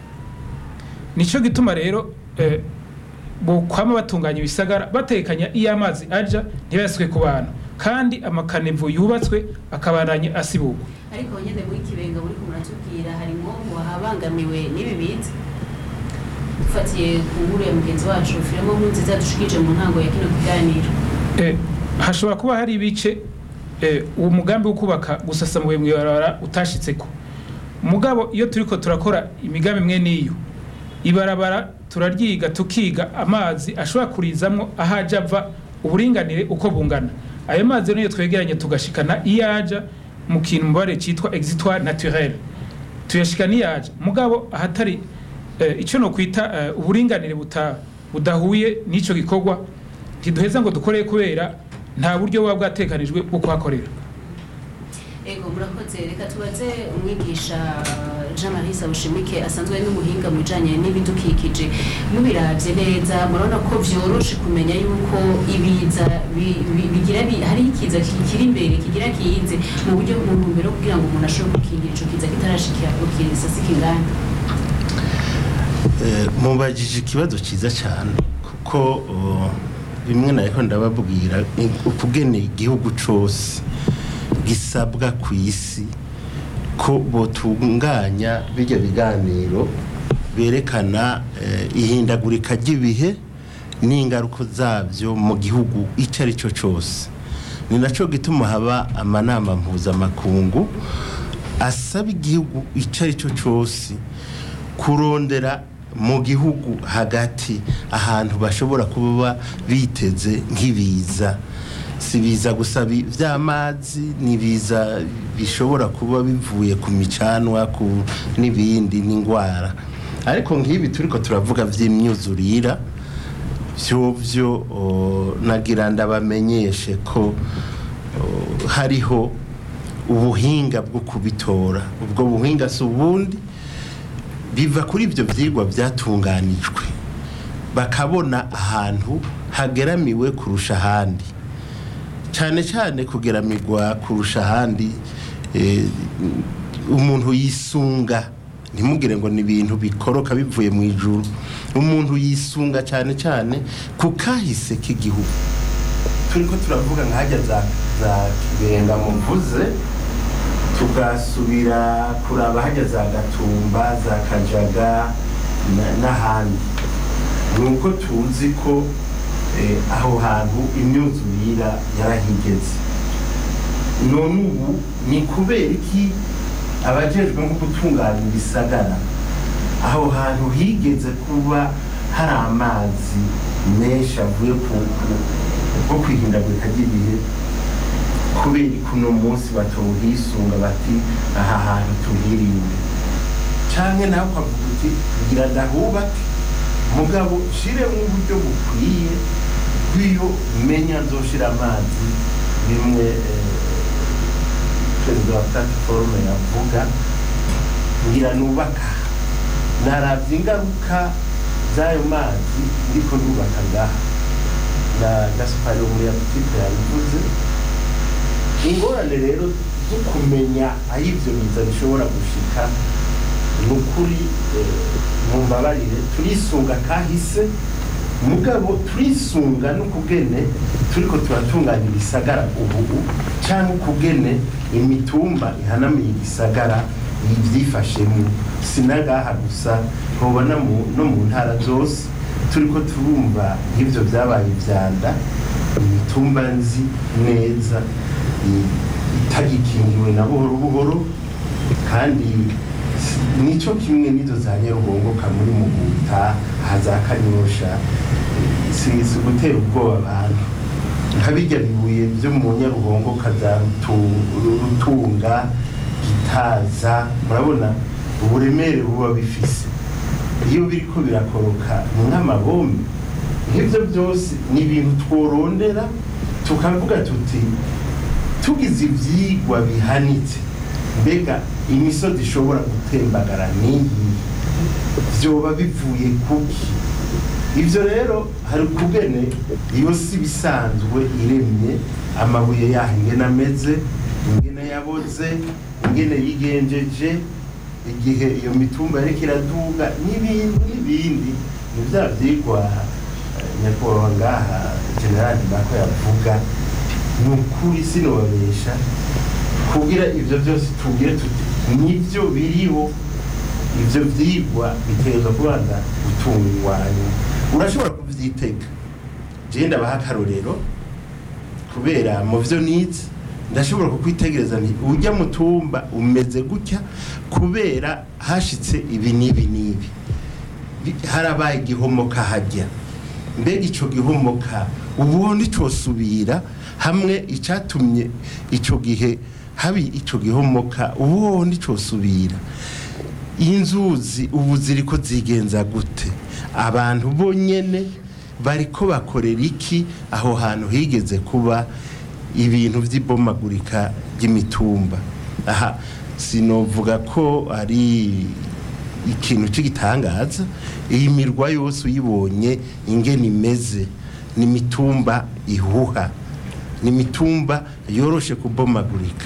nico gituma rero eh, bokwama batunganya ibisagara batekanya iyo amazi aja ntibayaswe ku bantu kandi amakanevo yubatswe akabandanya asibugwa ariko nyine muri kibenga muri muratubwira harimo wahabangamiwe n'ibi biza dufatiye ku nkuru ya mugenzi wacu firimo nkunziza dushikije mu ntango ya kino kiganiro Eh, hashobora kuba hari ibice eh, uwo mugambi wo kubaka gusasamuye mu ibarabara utashitseko mugabo iyo turiko turakora imigambi imwe n'iyo ibarabara turaryiga tukiga amazi ashobora kurizamwo aho aja ava uburinganire uko bungana ayo mazi niyo twegeranye tugashikana iyo aja mu kintu mubare citwa exitoire naturel tuyashikana iyo aja mugabo ahatari eh, ico no kwita eh, uburinganire buta budahuye n'ico gikorwa ntiduheza ngo dukore kubera nta buryo buba bwatekanijwe bwo kuhakorera ego murakoze reka tubaze umwigisha jean marie sabushimike asanzwe ari n'umuhinga mu bijanye n'ibidukikije mubiravye neza murabona ko vyoroshe kumenya yuko ibiza bi- bi- bigira bi- hari ikiza kikiri imbere kigira kize mu buryo mu ntumbero yo kugira ngo umuntu ashobore gukingira ico kiza kitarashikira ku kisasi kingana Eh, mubajije ikibazo cyiza cyane kuko oh, bimwe nariko ndababwira ni ukugene igihugu cose gisabwa ku isi ko botunganya bijya biganiro berekana eh, ihindagurika ry'ibihe n'ingaruka zabyo mu gihugu icyo ari cyo cyose ni nacyo gituma haba amanama mpuzamakungu asaba igihugu icyo ari cyo cyose kurondera mu gihugu hagati ahantu bashobora kuba biteze nk'ibiza si biza gusa bi- vy'amazi ni biza bishobora kuba bivuye ku micanwa ku n'ibindi n'indwara ariko nk'ibi turiko turavuga vy'imyuzurira vyovyo o, nagira ndabamenyeshe ko o, hariho ubuhinga bwo kubitora ubwo buhinga si ubundi biva kuri ibyo byigwa byatunganijwe bakabona ahantu hageramiwe kurusha ahandi cyane cyane kugeramirwa kurusha ahandi eh, umuntu yisunga ntimugire ngo ni ibintu bikoroka bivuye mu ijuru umuntu yisunga cyane cyane ku kahise k'igihugu turi ko turavuga nk'ahajya za za kibenga muvuze tugasubira kuraba hajya za gatumba za kajaga na- n'ahandi ni uko tuzi ko eh, aho hantu imyuzurira yarahigeze none ubu ni kubera iki abajejwe nko gutunganya ibisagara aho hantu higeze kuba hari amazi menshi avuye ku ku- bwo kwihindagurika ry'ibihe kubera ko uno munsi batawuhisunga bati aha hantu tuhirinde canke nawe ukavuga uti kugira ndahubake mugabo shiremo uburyo bukwiye bw'iyo menya nzoshira amazi bimwe eh, perezida wa platiforume yavuga ngira nubaka naravye ingaruka z'ayo mazi ndiko ndubaka ngaha na gaspari wo muri apotite yabivuze ingorane rero zo kumenya aho ibyo biza bishobora gushika ni ukuri eh, mumbabarire turisunga kahise mugabo turisunga n'ukugene turiko turatunganya igisagara ubu cyangwa ukugene imitumba ihanamiye igisagara ibyifashemo sinagaha gusa ntubona mu- no mu ntara zose turiko turumva nk'ibyo byabaye ibyanda imitumba nzi neza i- itagikingiwe na buhoro buhoro kandi si- nico kimwe n'izo za nyarugongoka muri muguta haza kanyosha si si ugutera ubwoba abantu nka bijya bibuye byo mu nyarugongoka za Rutu- rutunga gitaza murabona uburemere buba bifise iyo biriko birakoroka nk'amabombe nk'ibyo byose ni ibintu tworondera tukavuga tuti tugize ibyigwa bihanitse mbega imisozi ishobora gutembagara n'iyi byoba bivuye kuki ibyo rero hari ukugene iyo si bisanzwe iremye amabuye yaho ingene ameze ingene yaboze ingene yigenjeje igihe iyo mitumba yariko iraduga n'ibindi n'ibindi ni bya byigwa eh, nyakubahwa ngaha generali mako yavuga ni ukuri sinobabesha kugira ibyo byose tubwire tuti nibyo biriho ibyo byigwa biterwa kubanza gutunganywa urashobora kubyitega jewe ndabaha akarorero kubera mu byo nize ndashobora kukwitegereza nti ujya mu tumba umeze gutya kubera hashitse ibi n'ibi n'ibi Bi- harabaye igihomoka hajya mbega ico gihomoka ubu nticosubira hamwe icatumye ico gihe habi ico gihomoka ubu nticosubira inzuzi ubu ziriko zigenza gute abantu bonyene bariko bakorera iki aho hantu higeze kuba ibintu by'ibomagurika ry'imitumba aha sinovuga ko ari ikintu cy'igitangaza iyi mirwa yose uyibonye ingene imeze ni imitumba ihuha ni imitumba yoroshe kubomagurika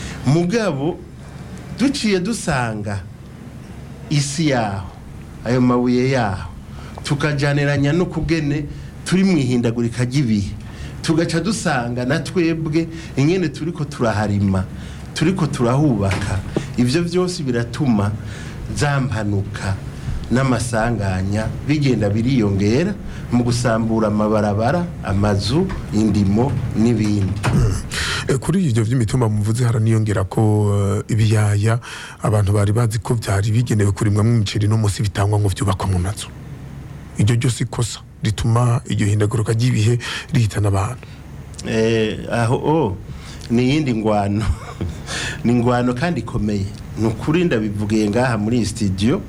mugabo duciye dusanga isi yaho ayo mabuye yaho tukajaniranya no kugene turi mu ihindagurika ry'ibihe tugaca dusanga na twebwe ingene turiko turaharima turiko turahubaka ibyo byose biratuma za mpanuka n'amasanganya bigenda biriyongera mu gusambura amabarabara amazu indimo n'ibindi Eh, kuri ibyo by'imitumba muvuze haraniyongera ko eh, ibiyaya abantu bari bazi ko byari bigenewe kurimwamo imiceri no munsi bitangwa ngo byubakwa mu mazu iryo ryose ikosa rituma iryo hindaguruka ry'ibihe rihitana abantu Eh, aho o ni iyindi ngwano ni ingwano kandi ikomeye ni ukuri ndabivugiye ngaha muri iyi studio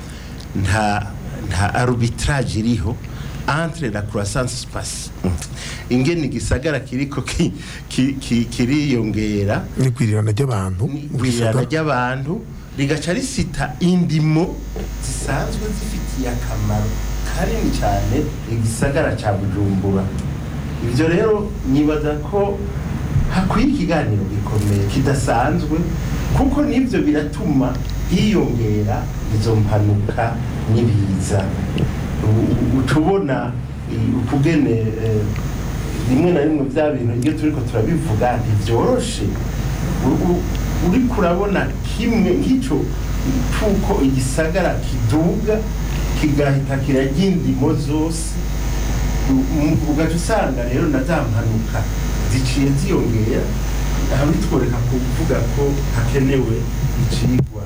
nta nta arbitrage iriho entre la croissance space ingene igisagara kiriko ki- ki- ki- kiriyongera n'igwirirana ry'abantu mu igwirirana gisagara. ry'abantu rigaca risita indimo zisanzwe zifitiye akamaro kanini cyane igisagara cya bujumbura ibyo rero nibaza ko hakwiye ikiganiro gikomeye kidasanzwe kuko n'ibyo biratuma hiyongera izo mpanuka n'ibiza U- u- uca ubona i- ukugene eh, rimwe na rimwe bya bintu iyo turiko turabivuga ntibyoroshe U- u- uriko urabona kimwe nk'ico c'uko igisagara kiduga kigahita kirarya indimo zose U- u- ugaca usanga rero na za mpanuka ziciye ziyongera aha bitworeka kuvuga ko hakenewe icigwa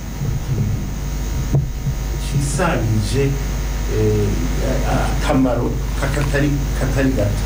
cisangije eh, a- akamaro kakatari katari gato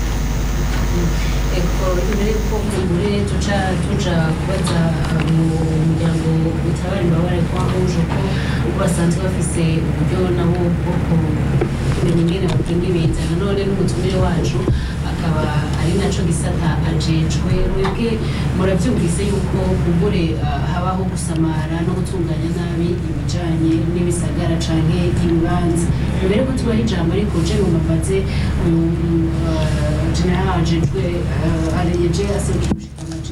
eko imbere yuko kumbure tuca tuja kubaza mu muryango utabara imbabare kwa rouge ko uko basanzwe bafise uburyo nabo bwo kumenya ingene bakinga ibiza nanone n'umutumire wacu akaba ari naco gisata ajejwe mwebwe muravyumvise yuko kumbure ah, habaho gusamara no gutunganya nabi ibijanye n'ibisagara canke ibibanza mbere ko tubaha ijambo ariko je mumabaze general ajejwe areyeje aserukira ubushikiranganji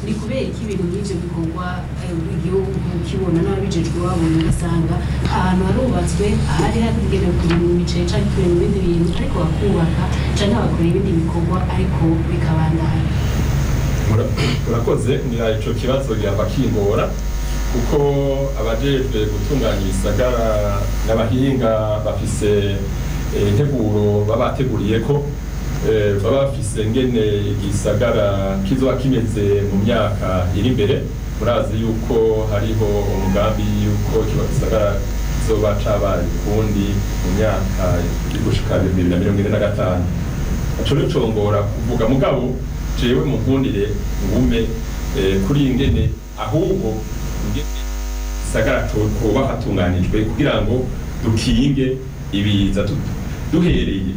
ni kubera iki ibintu nk'ivyo bikorwa eh, igihugu kibona n'ababijejwe babona ugasanga ahantu harubatswe ahari hagenewe kurima imiceri canke kurima ibindi bintu ariko bakubaka canke bagakora ibindi bikorwa ariko bikabandanya Mura- murakoze ngira ico kibazo gihava kingora kuko abajejwe gutunganya ibisagara n'abahinga bafise eh, integuro baba bateguriye ko eh, baba bafise ngene igisagara kizoba kimeze mu myaka iri imbere murazi yuko hariho umugambi yuko kiba gisagara kizoba cabaye ukundi mu myaka iri gushika bibiri na mirongo ine na gatanu aco nicongora kuvuga mugabo jewe munkundire ngume eh, kuri iyi ngene ahubwo ngene gisagara co- hoba hatunganijwe kugira ngo dukinge ibiza du- duhereye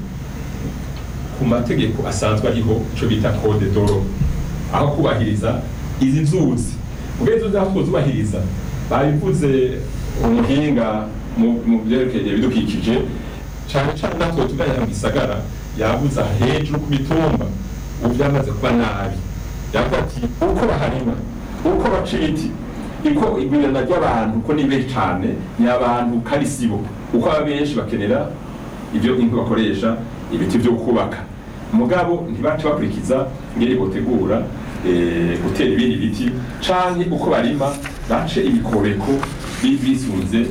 ku mategeko asanzwe ariho ico bita code doro aho kubahiriza izi nzuzi ubwo izo aho twozubahiriza babivuze umuhinga mu mu vyerekeye ibidukikije cane cane natwe tuganya mu gisagara yabuze aha hejuru ku mitumba ubu byamaze kuba nabi yavuga ati uko baharima uko baca ibiti iko igwirana ry'abantu ko ni benshi cane ni abantu karisibo uko aba benshi bakenera ibyo inka bakoresha ibiti byo kubaka mugabo ntibace bakurikiza ngeri botegura eh, gutera ibindi biti canke uko barima bace ibikobeko bi- bisunze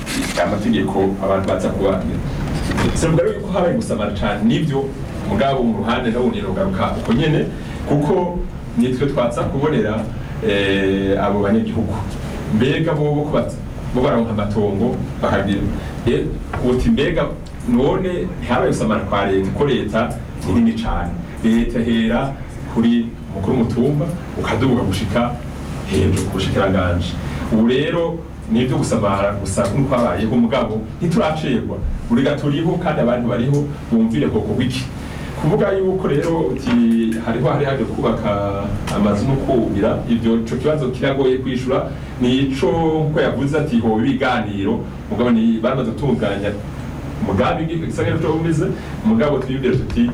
amategeko abantu baza kuba sivuga rero yuko habaye gusamara cane nivyo mugabo mu ruhande nawundi nogaruka uko nyene kuko nitwe twatsa kubonera eh, abo banyagihugu mbega bo bo kubaza bo baronka amatongo bakagira eh, uti mbega none ntihabaye gusamara kwa leta ko leta ni nini cane leta hera kuri mukuru mutumba ukadubuka gushika hejuru ku bushikiranganje ubu rero nibyo gusamara gusa nk'uko habayeho mugabo ntituracerwa buriga turiho kandi abantu bariho bumvire koko wiki kuvuga yuko rero uti hariho hari haje kubaka amazu no kubira ivyo ico kibazo kiragoye kwishura nico nkuko yavuze ati hoba ibiganiro mugabo ni baramaze gutunganya umugambi gisagara cyo bumeze mugabo twibwire tuti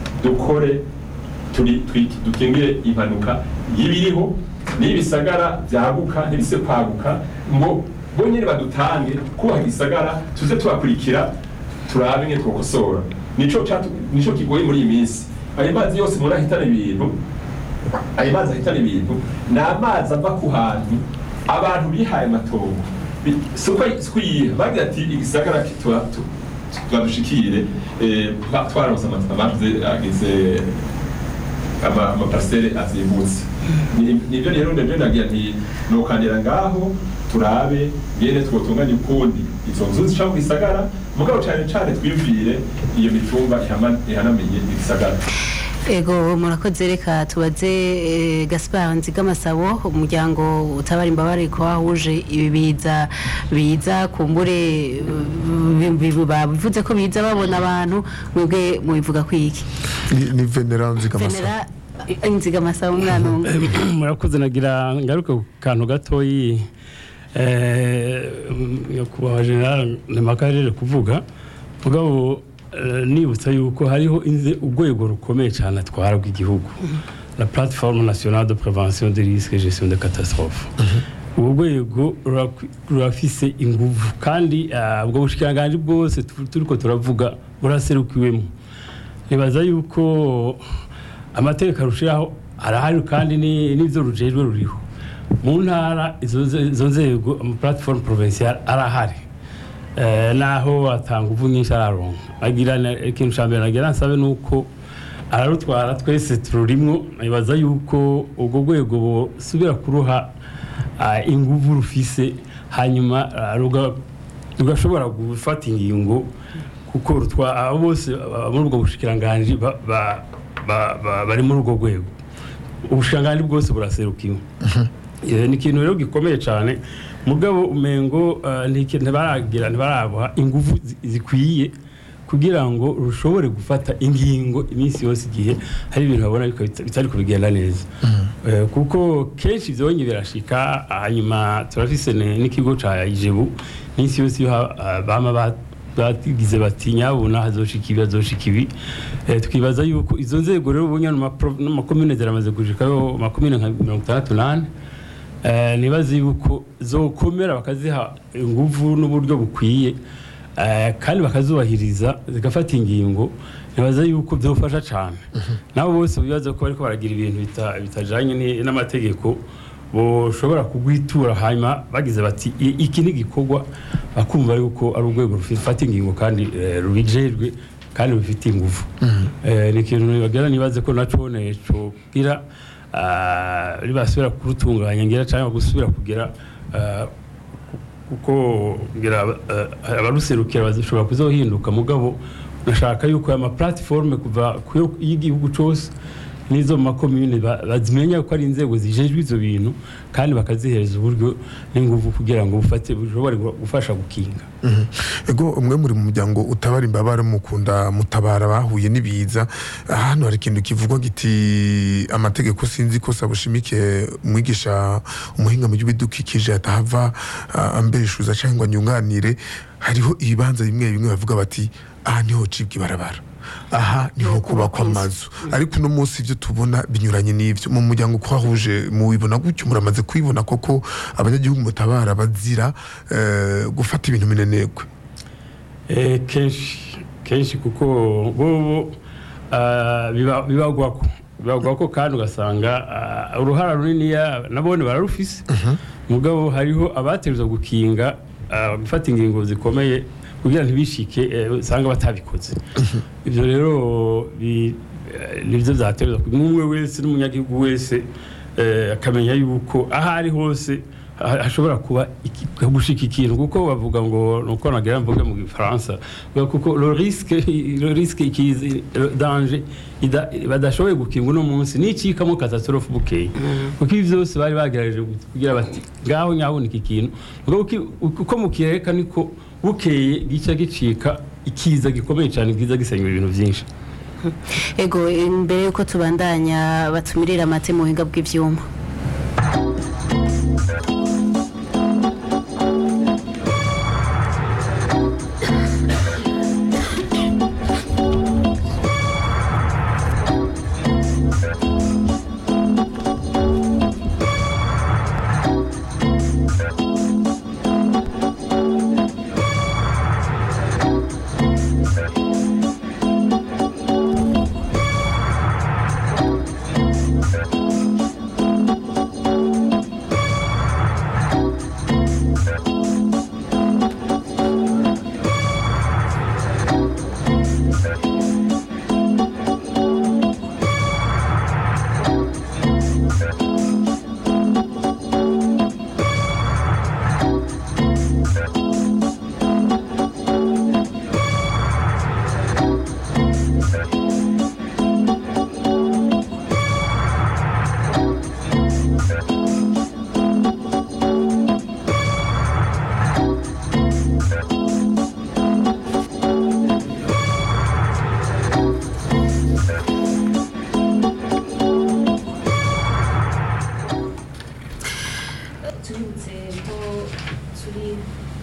dukore turi twi- dukingire impanuka y'ibiriho n'ibisagara byaguka ntibise kwaguka ngo bo nyine badutange kubaha igisagara tuze tubakurikira turabe nke twokosora nico catu- nico kigoye muri iyi minsi ayo mazi yose muri ahitana ibintu ayo mazi ahitana ibintu ni amazi ava ku hantu abantu bihaye amatongo Bi- si uko si uko yiha bagira ati igisagara kitua- tu- twadushikire eh, twa- twaronse ama- amazi agize ama- amaparcelle azimbutse Ni- nivyo rero ndevyo nagira nti nokandira ngaho turabe ngene twotunganya ukundi izo nzu zica mu gisagara mugabo cane cane twiyumvire iyo mitumba ihama- ihanamiye igisagara Ego murakoze reka tubaze eh, Gaspard Nzigamasabo umuryango utabara imbabare ko wahuje ibi biza biza kumbure eh, bi- bi- babivuze ko biza babona abantu mwebwe mubivuga kwiki ni ni venera nzigamasa Venera eh, Nzigamasabo umwana umwe murakoze nagira ngaruke ku kantu gatoyi eh, nyakubahwa general nemaka yajeje kuvuga mugabo eh, nibutsa yuko hariho inze urwego rukomeye cyane atwara rw'igihugu la plateforme nationale de prévention des risques et gestion de catastrophe ubwo rwego rurakwi- rurafise inguvu kandi ah, ubwo bushikiranganji bwose tu- turiko turavuga buraserukiwemo nibaza yuko amategeko arushiraho arahari kandi ni- n'ivyo rujejwe ruriho mu ntara izo ze- izo nzego ama plateforme provinciale arahari Eh, naho atanga uvu nyinshi araronka agira na- ikintu ca mbere nagira nsabe nuko ararutwara twese tururimwo nibaza yuko ubwo rwego busubira kuruha ah, inguvu rufise hanyuma ah, ruga- rugashobora gufata ingingo kuko rutwa abo bose ah, muri ubwo bushikiranganji ba- ba- ba- ba- bari muri ubwo rwego ubushikiranganji bwose buraserukiwe Eh, ni ikintu rero gikomeye cyane mugabo umengo eh, ntiki- ntibaragira ntibarabuha ingufu zi- zikwiye kugira ngo rushobore gufata ingingo iminsi yose igihe hari ibintu babona ariko bita- bitari kubigenda neza Eh, kuko kenshi byonye birashika hanyuma turafise ne- n'ikigo ca ijebu iminsi yose iyo ha- ah, bama ba- bagize bati nyabuna hazoshika ibi hazoshika ibi Eh, twibaza yuko izo nzego rero ubunya n'amakomine ziramaze gushikayo makomine nka mirongo itandatu n'ane Eh, nibaza yuko zokomera bakaziha inguvu n'uburyo bukwiye eh, kandi bakazubahiriza zigafata ingingo nibaza yuko byofasha cyane nabo bose bibaza ko bariko baragira ibintu bita- bitajanye ni- n'amategeko boshobora kugwitura hanyuma bagize bati "I- iki ni igikorwa bakumva yuko ari urwego rufata ingingo kandi eh, rubijejwe kandi rufite inguvu Eh, ni ikintu bagira nibaze ko naco cogira ribasubira kurutunganya ngira cyangwa gusubira kugira ah, kuko ngira eh, abaruserukira bashobora kuzohinduka mugabo nashaka yuko aya maplatiforme kuva kuyo y'igihugu cyose n'izo mu makomune ba- bazimenya ko ari inzego zijejwe ivyo bintu kandi bakazihereza uburyo n'inguvu kugira ngo bufate bushobore gufasha gukinga Mhm. ego umwe muri mu muryango utabara imbabare mukunda mutabara bahuye n'ibiza hano hari ikintu kivugwa giti amategeko sinzi ko sabushimike umwigisha umuhinga mu by'ibidukikije atahava ah, ambeshuza cyangwa nyunganire hariho ibibanza bimwe bimwe bavuga bati aha niho cibwa ibarabara aha niho kubakwa amazu ariko uno munsi ibyo tubona binyuranye n'ibyo mu muryango uko wahuje mubibona gutyo muramaze kwibona koko abanyagihugu mutabara bazira eh, gufata ibintu minenegwe Eh, kenshi kenshi kuko bobo ah, biba- bibagwako bibagwako kandi ugasanga ah, uruhara runiniya nabone bararufise mugabo hariho abategerezwa gukinga ah, gufata ingingo zikomeye kugira ntibishike eh, usanga batabikoze ibyo rero bi- eh, nibyo byaterwa umwe wese n'umunyagihugu wese eh, akamenya yuko aho ari hose ha- hashobora kuba iki- gushika ikintu kuko bavuga ngo nuko nagira mvuge mu gifaransa bavuga kuko le risque le risque ikizi le danger ida- badashoboye gukinga uno munsi n'ikikamo catastrophe bukeye kuko ibi byose bari bagerageje kugira bati ngaho nyaboneka ikintu mugabo uki- uko mukireka niko bukeye gica gicika ikiza gikomeye cyane giza gisenyura ibintu byinshi ego imbere yuko tubandanya batumirira amate mu buhinga bw'ibyuma tubibutse ko turi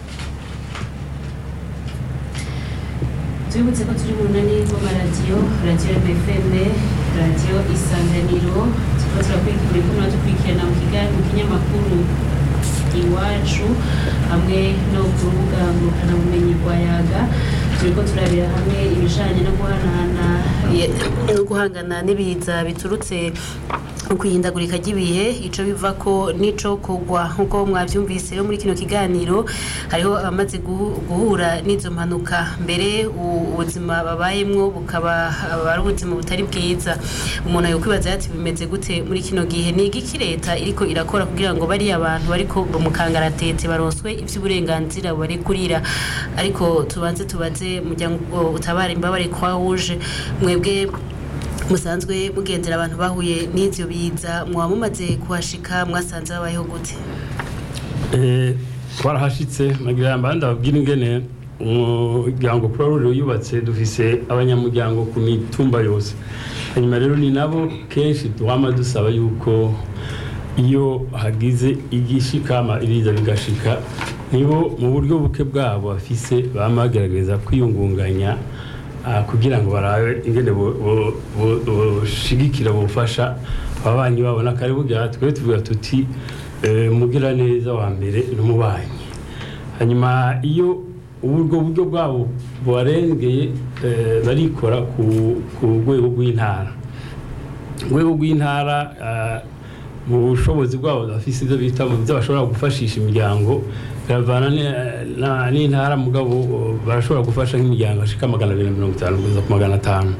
tubibutse ko turi mu runani rw'amaradiyo radiyo fm radiyo isanganiro turiko turakurikira ko dukurikirana mu kiga- mu kinyamakuru iwacu hamwe no ku rubuga ngurukanabumenyi rwa yaga turiko turabira hamwe ibijanye no guhanahana no guhangana n'ibiza biturutse mu kwihindagurika ry'ibihe ico biva ko nico kugwa nk'uko mwavyumvise rero muri kino kiganiro hariho abamaze guhu- guhura n'izo mpanuka mbere u- ubuzima babayemwo bukaba aba ari ubuzima butari bwiza umuntu yokwibaza ati bimeze gute muri kino gihe ni igiki leta iriko irakora kugira ngo bariya abantu bariko mu kangaratete baronswe ivy'uburenganzira barekurira ariko tubanze tubaze muryango utabara imbabare kwa wuje mwebwe musanzwe mugendera abantu bahuye n'ivyo biza mwaba mumaze kuhashika mwasanze babayeho gute Eh, twarahashitse nagira yamba ndababwira ingene umuryango kuri ruriro yubatse dufise abanyamuryango ku mitumba yose hanyuma rero ni nabo kenshi twama dusaba yuko iyo hagize igishikama iriza bigashika nibo mu buryo buke bwabo bafise bama bagerageza kwiyungunganya ah, kugira ngo barabe ingene bo- bo- bo- boshigikira bufasha ababanyi babo n'akaribu bwa twe tuvuga tuti eh, mugira neza wa mbere n'umubanyi hanyuma iyo ubwo buryo bwabo bubarengeye eh, barikora ku ku rwego rw'intara urwego rw'intara ah, mu bushobozi bwabo bafise ibyo bita mu byo bashobora gufashisha imiryango biravana ni- na- n'intara mugabo oh, barashobora gufasha nk'imiryango ashika magana abiri na mirongo itanu kugeza ku magana atanu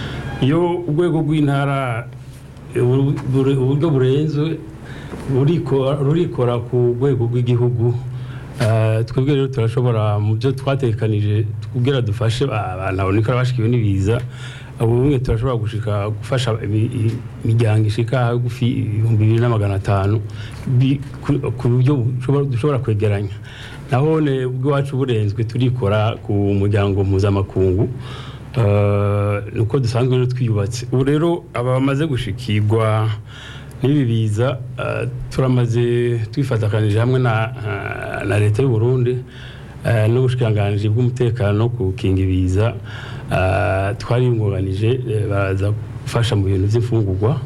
iyo urwego rw'intara eh, buru- buru- uburyo burenze buriko- rurikora ku rwego rw'igihugu Eh, twebwe rero turashobora mu byo twatekanije kugira dufashe abantu baboneka bashikiwe n'ibiza ubu bumwe turashobora gushika gufasha imi- i- imiryango ishika hagufi ibihumbi bibiri na magana atanu bi- ku- ku buryo bushobora- dushobora kwegeranya naho ne ubwacu burenzwe turikora ku muryango mpuzamakungu Eh, nuko dusanzwe rero twiyubatse ubu rero aba bamaze gushikirwa n'ibi biza eh, turamaze twifatakanije hamwe na, eh, na leta y'u Burundi eh, n'ubushikiranganji bw'umutekano no gukinga ibiza eh, twariyungunganije eh, baraza gufasha mu bintu by'imfungurwa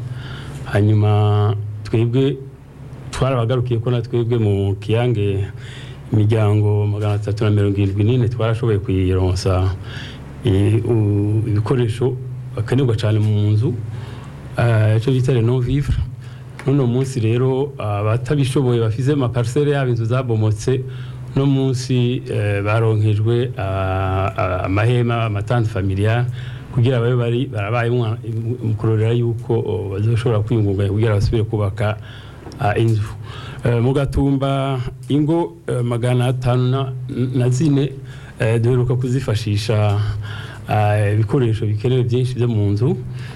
hanyuma twebwe twarabagarukiye ko na twebwe mu kiyange imiryango magana atatu na mirongo irindwi n'ine twarashoboye kuyironsa eh, u- ibikoresho bakenerwa cyane mu nzu eh, icyo bita reno vivre n'uno munsi rero abatabishoboye bafise amaparisere yabo inzu zabomotse no munsi eh, baronkejwe ah, ah, amahema amatante familiar kugira babe bari barabaye mu kurorera yuko oh, bazoshobora kwiyungunganya kugira basubire kubaka ah, inzu Eh, mu gatumba ingo eh, magana atanu na- na zine eh, duheruka kuzifashisha ah, ibikoresho bikenewe byinshi byo mu nzu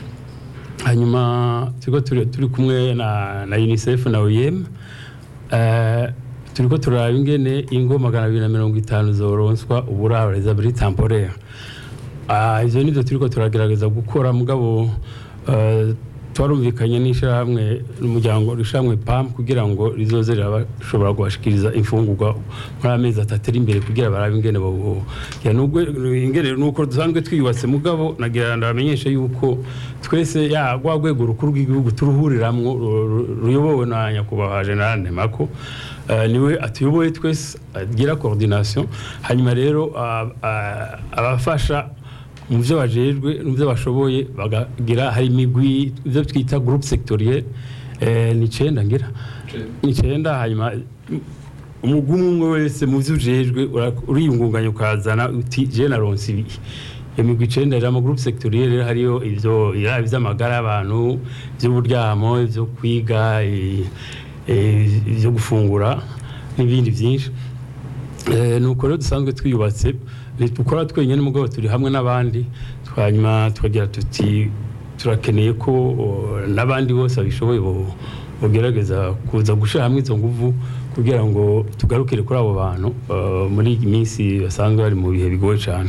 hanyuma turiko turi turi kumwe na, na unicef na oem uh, turiko turaraba ingene ingo magana abiri na mirongo itanu zoronswa uburaro les abris temporaire uh, ivyo nivyo turiko turagerageza gukora mugabo uh, twarumvikanye n'ishirahamwe n'umuryango rishamwe pam kugira ngo rizoze rirashobora kubashikiriza imfungurwa muri amezi atatu ari imbere kugira barabe ingene bo ya nubwo ingene nuko dusanzwe twiyubatse mugabo nagira ndabamenyesha yuko twese ya rwa rwego rukuru rw'igihugu turuhuriramwo ru- ru- ruyobowe na nyakubahwa general Nemako eh, niwe atuyoboye twese agira coordination hanyuma rero ah, ah, abafasha mu byo bajejwe mu byo bashoboye bagagira hari imigwi ibyo twita groupe sectoriel eh, ni icenda ngira ni icenda hanyuma umugwi umwe umwe wese mu byo ujejwe ura- uriyungunganya ukazana uti je naronse ibi iyo migwi icenda rero amagroupe sectoriel rero hariyo ivyo yaba ivy'amagara y'abantu ivy'uburyamo ivyo kwiga i- eh, ivyo gufungura n'ibindi byinshi Eh, nuko rero dusanzwe twiyubatse dukora twenyine mugabo turi hamwe n'abandi hanyuma tukagira tuti turakeneye ko o, n'abandi bose babishoboye bo- bogerageza kuza gushyira hamwe izo nguvu kugira ngo tugarukire kuri abo bantu eh, muri iyi minsi basanzwe bari mu bihe bigoye cyane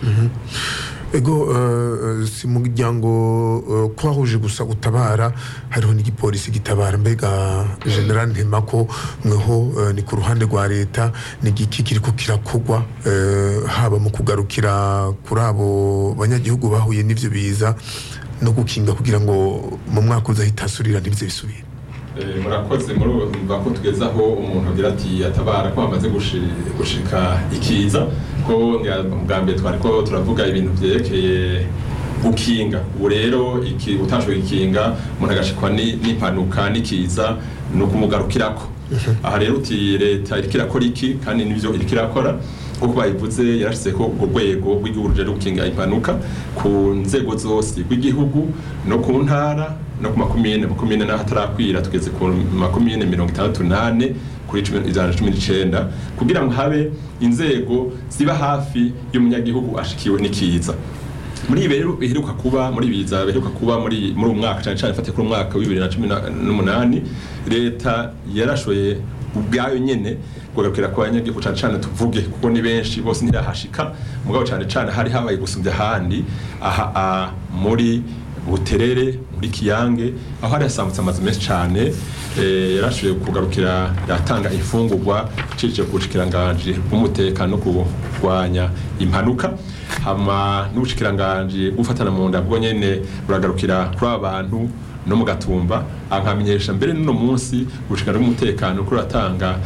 ego eh, si mu muryango eh, twahuje gusa gutabara hariho n'igipolisi gitabara mbega general ntemako mweho eh, ni ku ruhande rwa leta ni igiki kiriko kirakogwa eh, haba mu kugarukira kuri abo banyagihugu bahuye n'ivyo biza no gukinga kugira ngo mu mwaka uza hitasurira ntibyo bisubire Eh, murakoze murumva ko tugeze aho umuntu agira ati atabara ko hamaze gushi- gushika ikiza ko ngira bwa mbere twari ko turavuga ibintu byerekeye gukinga ubu rero iki utashoboye ikinga umuntu agashikwa ni- n'impanuka n'ikiza ni ukumugarukirako aha rero uti leta iriko irakora iki kandi nivyo iriko irakora nk'uko bayivuze yarashyizeho urwo rwego rw'igihugu rujejwe gukinga impanuka ku nzego zose rw'igihugu no ku ntara no ku makumyine makumyine n'aho atarakwira tugeze ku makumyine mirongo itandatu n'ane kuri cumi- ijana na cumi n'icenda kugira ngo habe inzego ziba hafi y'umunyagihugu ashikiwe n'ikiza muri ibi rero biheruka kuba muri biza biheruka kuba muri muri uyu mwaka cyane cyane fatiye kuri umwaka wa bibiri na cumi na- n'umunani leta yarashoye ubwayo nyene kugarukira ku banyagihugu cyane cyane tuvuge kuko ni benshi bose ntirahashika mugabo cyane cyane hari habaye gusumbya ahandi aha a- muri buterere muri kiyange aho hari hasambutse amazu menshi cyane eh, yarashoboye kugarukira yatanga imfungurwa icishije ku bushikiranganje bw'umutekano no kurwanya impanuka hama n'ubushikiranganje bw'ufatana mu nda bwo nyene buragarukira kuri aba bantu no mu gatumba ankamenyesha mbere n'uno munsi ubushikiranganje bw'umutekano ko ratanga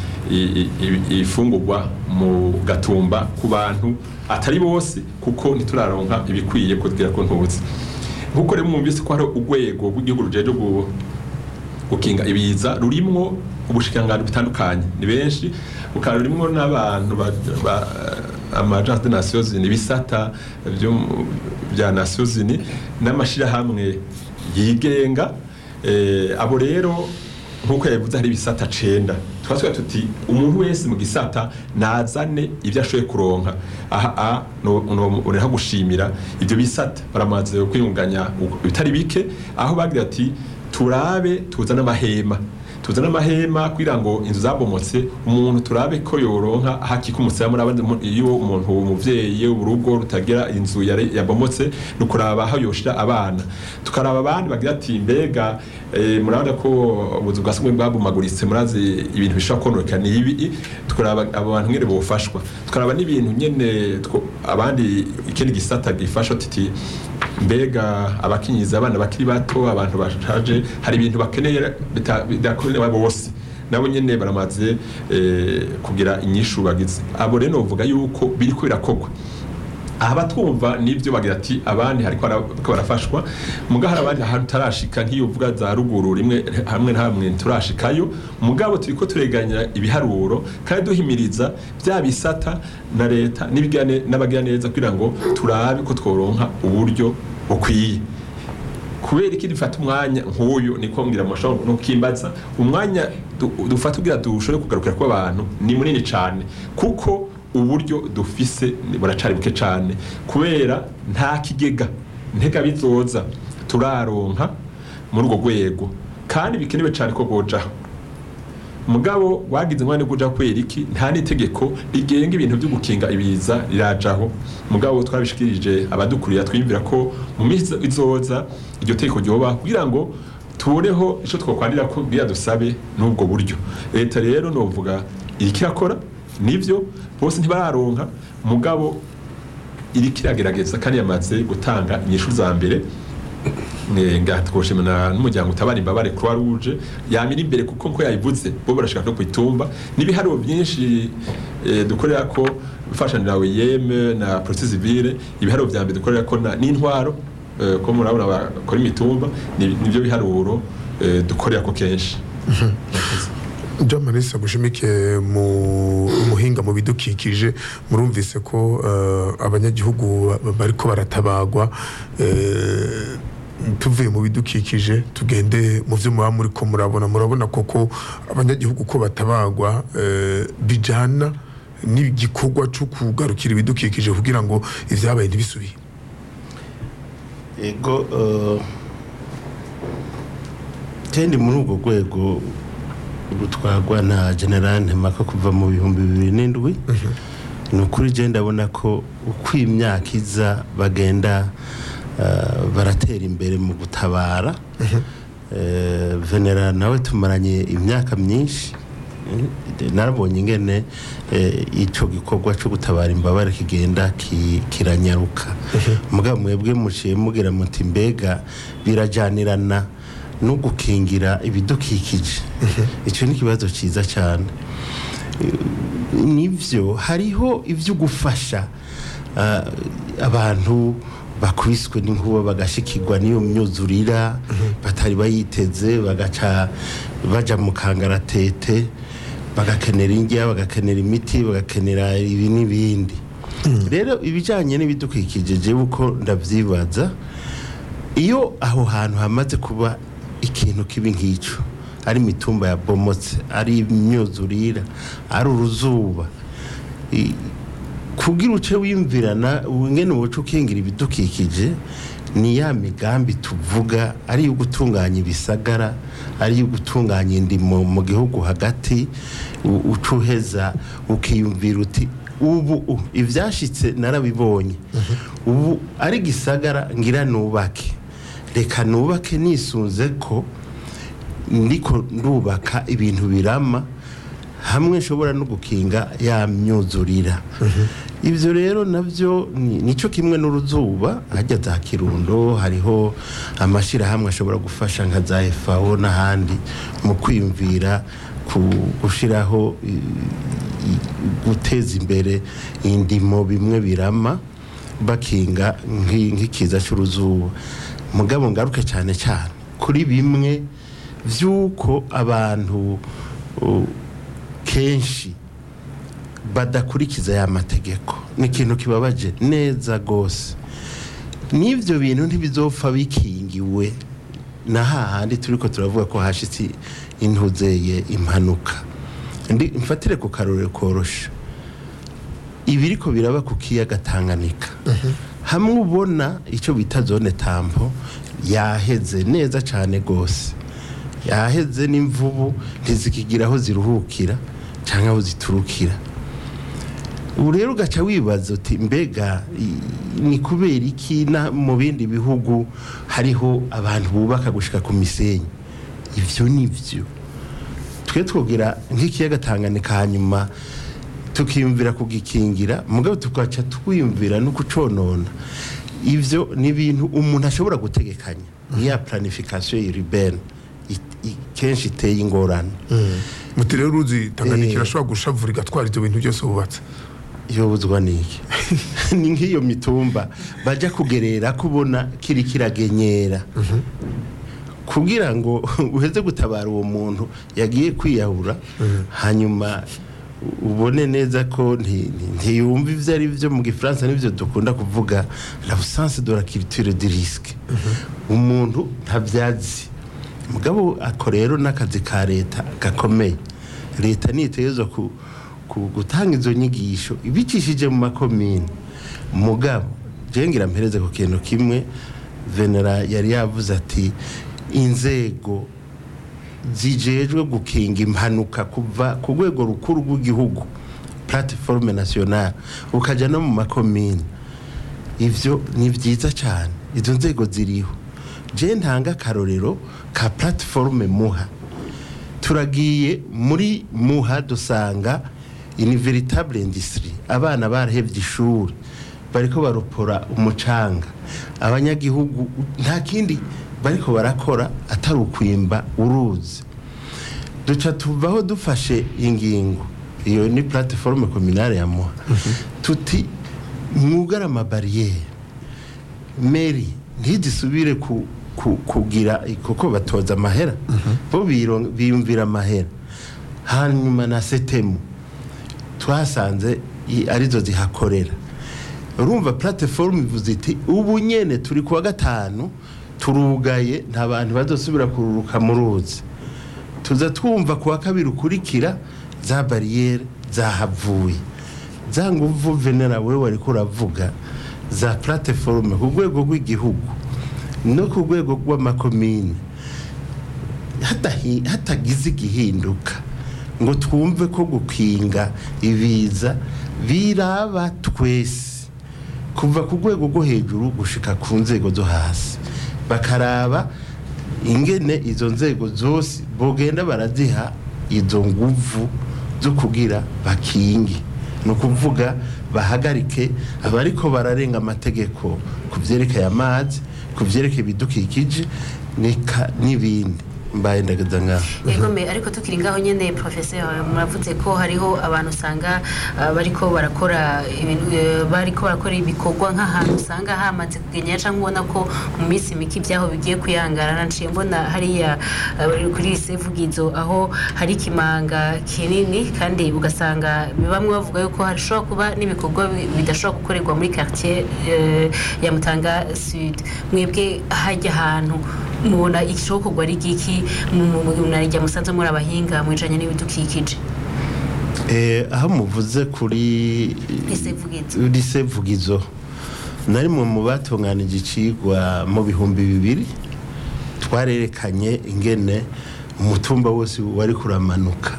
ifungurwa mu gatumba ku bantu atari bose kuko ntituraronka ibikwiye kugira ko ntuzi nkuko rero mwumvise ko hari urwego rw'igihugu rujeje gu- gukinga ibiza rurimwo ubushikiranganji butandukanye ni benshi bukaba rurimwo n'abantu ba- ba- amagence de nations unies ibisata byo mu- bya nations unies n'amashirahamwe yigenga eh, abo rero nkuko yabivuze hari ibisata cenda twasubiye tuti umuntu wese mu gisata nazane ibyo ashoboye kuronka aha a no no- ureha gushimira ibyo bisata baramaze kwiyunganya bitari bike aho bagira ati turabe tuzane amahema tuzane amahema kugira ngo inzu zabomotse umuntu turabe ko yoronka hakika umusaya muri abandi mu- iyo umuntu umuvyeyi urugo rutagira inzu yari- yabomotse ni ukuraba aho yoshira abana tukaraba abandi bagira ati mbega eh, murabona ko ubuzu bwa sugumwe bwabomaguritse murazi ibintu bishobora kononekana ibi tukaraba abo bantu nyene bofashwa tukaraba n'ibintu nyene two- abandi ikindi gisata gifasha titi mbega abakinyiza abana bakiri bato abantu bashaje hari ibintu bakeneye bita- bidakorewe bose nabo nyene baramaze eh, kugira inyishu bagize abo rero novuga yuko biriko birakorwa aha batwumva nibyo bagira ati abandi hariko bara- bariko barafashwa muga hari abandi ahantu tarashika nk'iyovuga za ruguru rimwe hamwe na hamwe turashikayo mugabo turiko tureganya ibiharuro kandi duhimiriza bya bisata na leta n'ibigane- n'abagira neza kugira ngo turabe ko tworonka uburyo bukwiye kubera iki dufata umwanya nk'uyu niko mbwira amashuri ntukimbaza umwanya du- dufata kugira dushobore kugarukira ku abantu ni munini cyane kuko uburyo dufise ni- buracari buke cyane kubera nta kigega ntega bizoza turaronka muri urwo rwego kandi bikenewe cyane ko bojaho mugabo wagize umwanya wo kuja kwera iki nta n'itegeko rigenga ibintu byo gukinga ibiza rirajaho mugabo twabishikirije abadukurira twiyumvira ko mu minsi izoza iryo tegeko ryoba kugira ngo tuboneho ico twokwandira ko kugira dusabe n'ubwo buryo leta rero novuga iriko irakora nivyo bose ntibararonka mugabo iriko iragerageza kandi yamaze gutanga inyishu za mbere Eh, nga twoshimana n'umuryango utabara imbabare croix rouge yamira imbere kuko nko yayivuze bo barashaka no kwitumba n'ibiharuro byinshi eh, dukorera ko fashanira yeme na police civile ibiharuro vya mbere dukorera ko na- n'intwaro eh, ko murabona bakora imitumba ni- nivyo biharuro eh, dukorera ko kenshi Jean Marisa gushimike mu muhinga mu bidukikije murumvise ko eh, abanyagihugu ba- bariko baratabagwa eh, tuvuye mu bidukikije tugende mu byo muba muri ko murabona murabona koko abanyagihugu ko batabagwa eh, bijana n'igikorwa cyo kugarukira ibidukikije kugira ngo ivyabaye ntibisubire ego eh, kandi muri urwo rwego rutwagwa na general ntemaka kuva mu bihumbi bibiri n'indwi ni ukuri je ndabona ko uko imyaka iza bagenda eh, baratera imbere mu gutabara Eh, venera nawe tumaranye imyaka myinshi Eh, narabonye ingene eh, ico gikorwa cyo gutabara imbabare kigenda ki- kiranyaruka mugabo mwebwe muciye mugira muti mbega birajanirana no gukingira ibidukikije icyo ni ikibazo cyiza cyane Eh, nivyo hariho ivyo gufasha ah, abantu bakubiswe n'inkuba bagashikirwa n'iyo myuzurira batari bayiteze bagaca baja mu kangaratete bagakenera indya bagakenera imiti bagakenera ibi n'ibindi rero ibijyanye n'ibidukikije jewe uko ndabyibaza iyo aho hantu hamaze kuba ikintu kibi nk'icyo ari imitumba yabomotse ari imyuzurira ari uruzuba i- kugira uce wiyumvirana ngene woca ukingira ibidukikije ni ya migambi tuvuga ari iyo gutunganya ibisagara ari iyo gutunganya indimo mu gihugu hagati u- uca uheza ukiyumvira uti ubu u- ivyashitse narabibonye ubu ari gisagara ngira nubake reka nubake nisunze ko ndiko ndubaka ibintu birama hamwe nshobora no gukinga ya myuzurira ibyo rero nabyo ni- nico kimwe n'uruzuba hajya za kirundo hariho amashyirahamwe ashobora gufasha nka za FAO n'ahandi mu kwiyumvira ku gushyiraho i- i- guteza imbere indimo bimwe birama bakinga nk'i- nk'ikiza cy'uruzuba mugabo ngaruke cyane cyane kuri bimwe by'uko abantu uh, kenshi badakurikiza ya mategeko ni ikintu kibabaje neza rwose n'ibyo bintu ntibizopfa bikingiwe na hahandi turi ko turavuga ko hashitse intuzeye impanuka Ndi- mfatire ku karorero korosha ibiriko biraba ku kiyaga Tanganyika hamwe ubona icyo bita zone tampo yaheze neza cyane rwose yaheze n'imvubu ntizikigira aho ziruhukira cyangwa aho ziturukira ubu rero ugaca wibaza uti mbega i- ni kubera iki na mu bindi bihugu hariho abantu bubaka gushika ku misenyi ibyo ni byo twe twogira nk'ikiyaga Tanganyika hanyuma tukiyumvira kugikingira mugabo tugaca twiyumvira no kuconona ivyo ni ibintu umuntu ashobora gutegekanya niya planification urbaine i- i- kenshi iteye ingorane muti rero uruzi Tanganyika irashobora gushavura igatwara ibyo bintu byose wubatse yobuzwa niki ni nk'iyo mitumba bajya kugerera kubona kiri kiragenyera kugira ngo uheze gutabara uwo muntu yagiye kwiyahura hanyuma ubone neza ko nti- nti- ntiyumva ibyo ari byo mu gifaransa n'ibyo dukunda kuvuga l'absence de la culture du risque umuntu ntabyazi mugabo ako rero n'akazi ka leta gakomeye leta nitegerezwa ku, ku gutanga izo nyigisho ibicishije mu makomine mugabo jengira mpereze ku kintu kimwe venera yari yavuze ati inzego zijejwe gukinga impanuka kuva ku rwego rukuru rw'igihugu platiforme nationale ukajya no mu makomine ivyo ni byiza cyane izo nzego ziriho je ntanga akarorero ka platiforme muha turagiye muri muha dusanga ini veritable industry abana barahevye ishuri bariko baropora umucanga abanyagihugu nta kindi bariko barakora atari ukwimba uruzi duca tuvaho dufashe ingingo iyo ni platiforme communale ya muha tuti mwugara amabariyeri meri ntidisubire ku, ku, kugira kuko batoza amahera bo biro- biyumvira amahera hanyuma na setemu twasanze i- arizo zihakorera urumva platifomu ivuze iti ubu nyene turi kuwa gatanu turugaye nta bantu bazosubira kururuka mu ruzi tuza twumva kuwa kabiri ukurikira za bariyeri zahavuye za nguvu venera we wariko uravuga za platiforume ku rwego rw'igihugu no ku rwego rw'amakomine hatahi- hatagize igihinduka ngo twumve ko gukinga ibiza biraba twese kuva ku rwego rwo hejuru gushika ku nzego zo hasi bakaraba ingene izo nzego zose bogenda baraziha izo nguvu zo kugira bakingi ni ukuvuga bahagarike abariko bararenga amategeko ku byerekeye amazi ku byerekeye ibidukikije nika n'ibindi mbaye ndagaza ngaho Egome ariko tukiri ngaho nyene professeur muravuze ko hariho abantu usanga uh, bariko barakora ibintu eh, bariko barakora ibikorwa nk'ahantu usanga hamaze kugenya canke ubona ko mu minsi mike ibyaho bigiye kuyangarana nciye mbona hariya uh, bari kuri sevugizo aho hari ikimanga kinini kandi ugasanga bamwe bavuga yuko hashobora kuba n'ibikorwa bi- bidashobora gukorerwa muri quartier eh, ya Mutanga Sud mwebwe hajya ahantu mubona igishokorwa ari giki munarya musanze muri abahinga mu bijanye n'ibidukikije Eh, aho muvuze kuri Lisevugizo. lisevugizo nari mu mu batunganije icigwa mu bihumbi bibiri twarerekanye ingene umutumba wose wari kuramanuka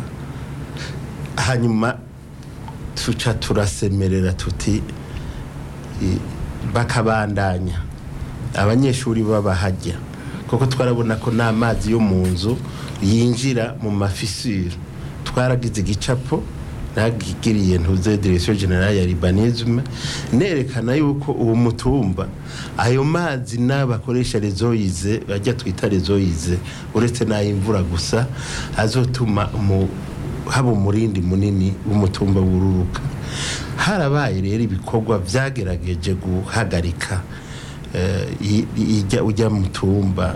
hanyuma tuca turasemerera tuti i- bakabandanya abanyeshuri babahajya kuko twarabona ko n'amazi yo mu nzu yinjira mu mafisire twaragize igicapo nagigiriye ntuze direction generale ya libanisme nerekana yuko uwo mutumba ayo mazi n'abakoresha rezoyize bajya twita rezoyize uretse n'ay'imvura gusa azotuma mu haba umurindi munini w'umutumba wururuka harabaye rero ibikorwa byagerageje guhagarika eh, i- i- ijya ujya mu tumba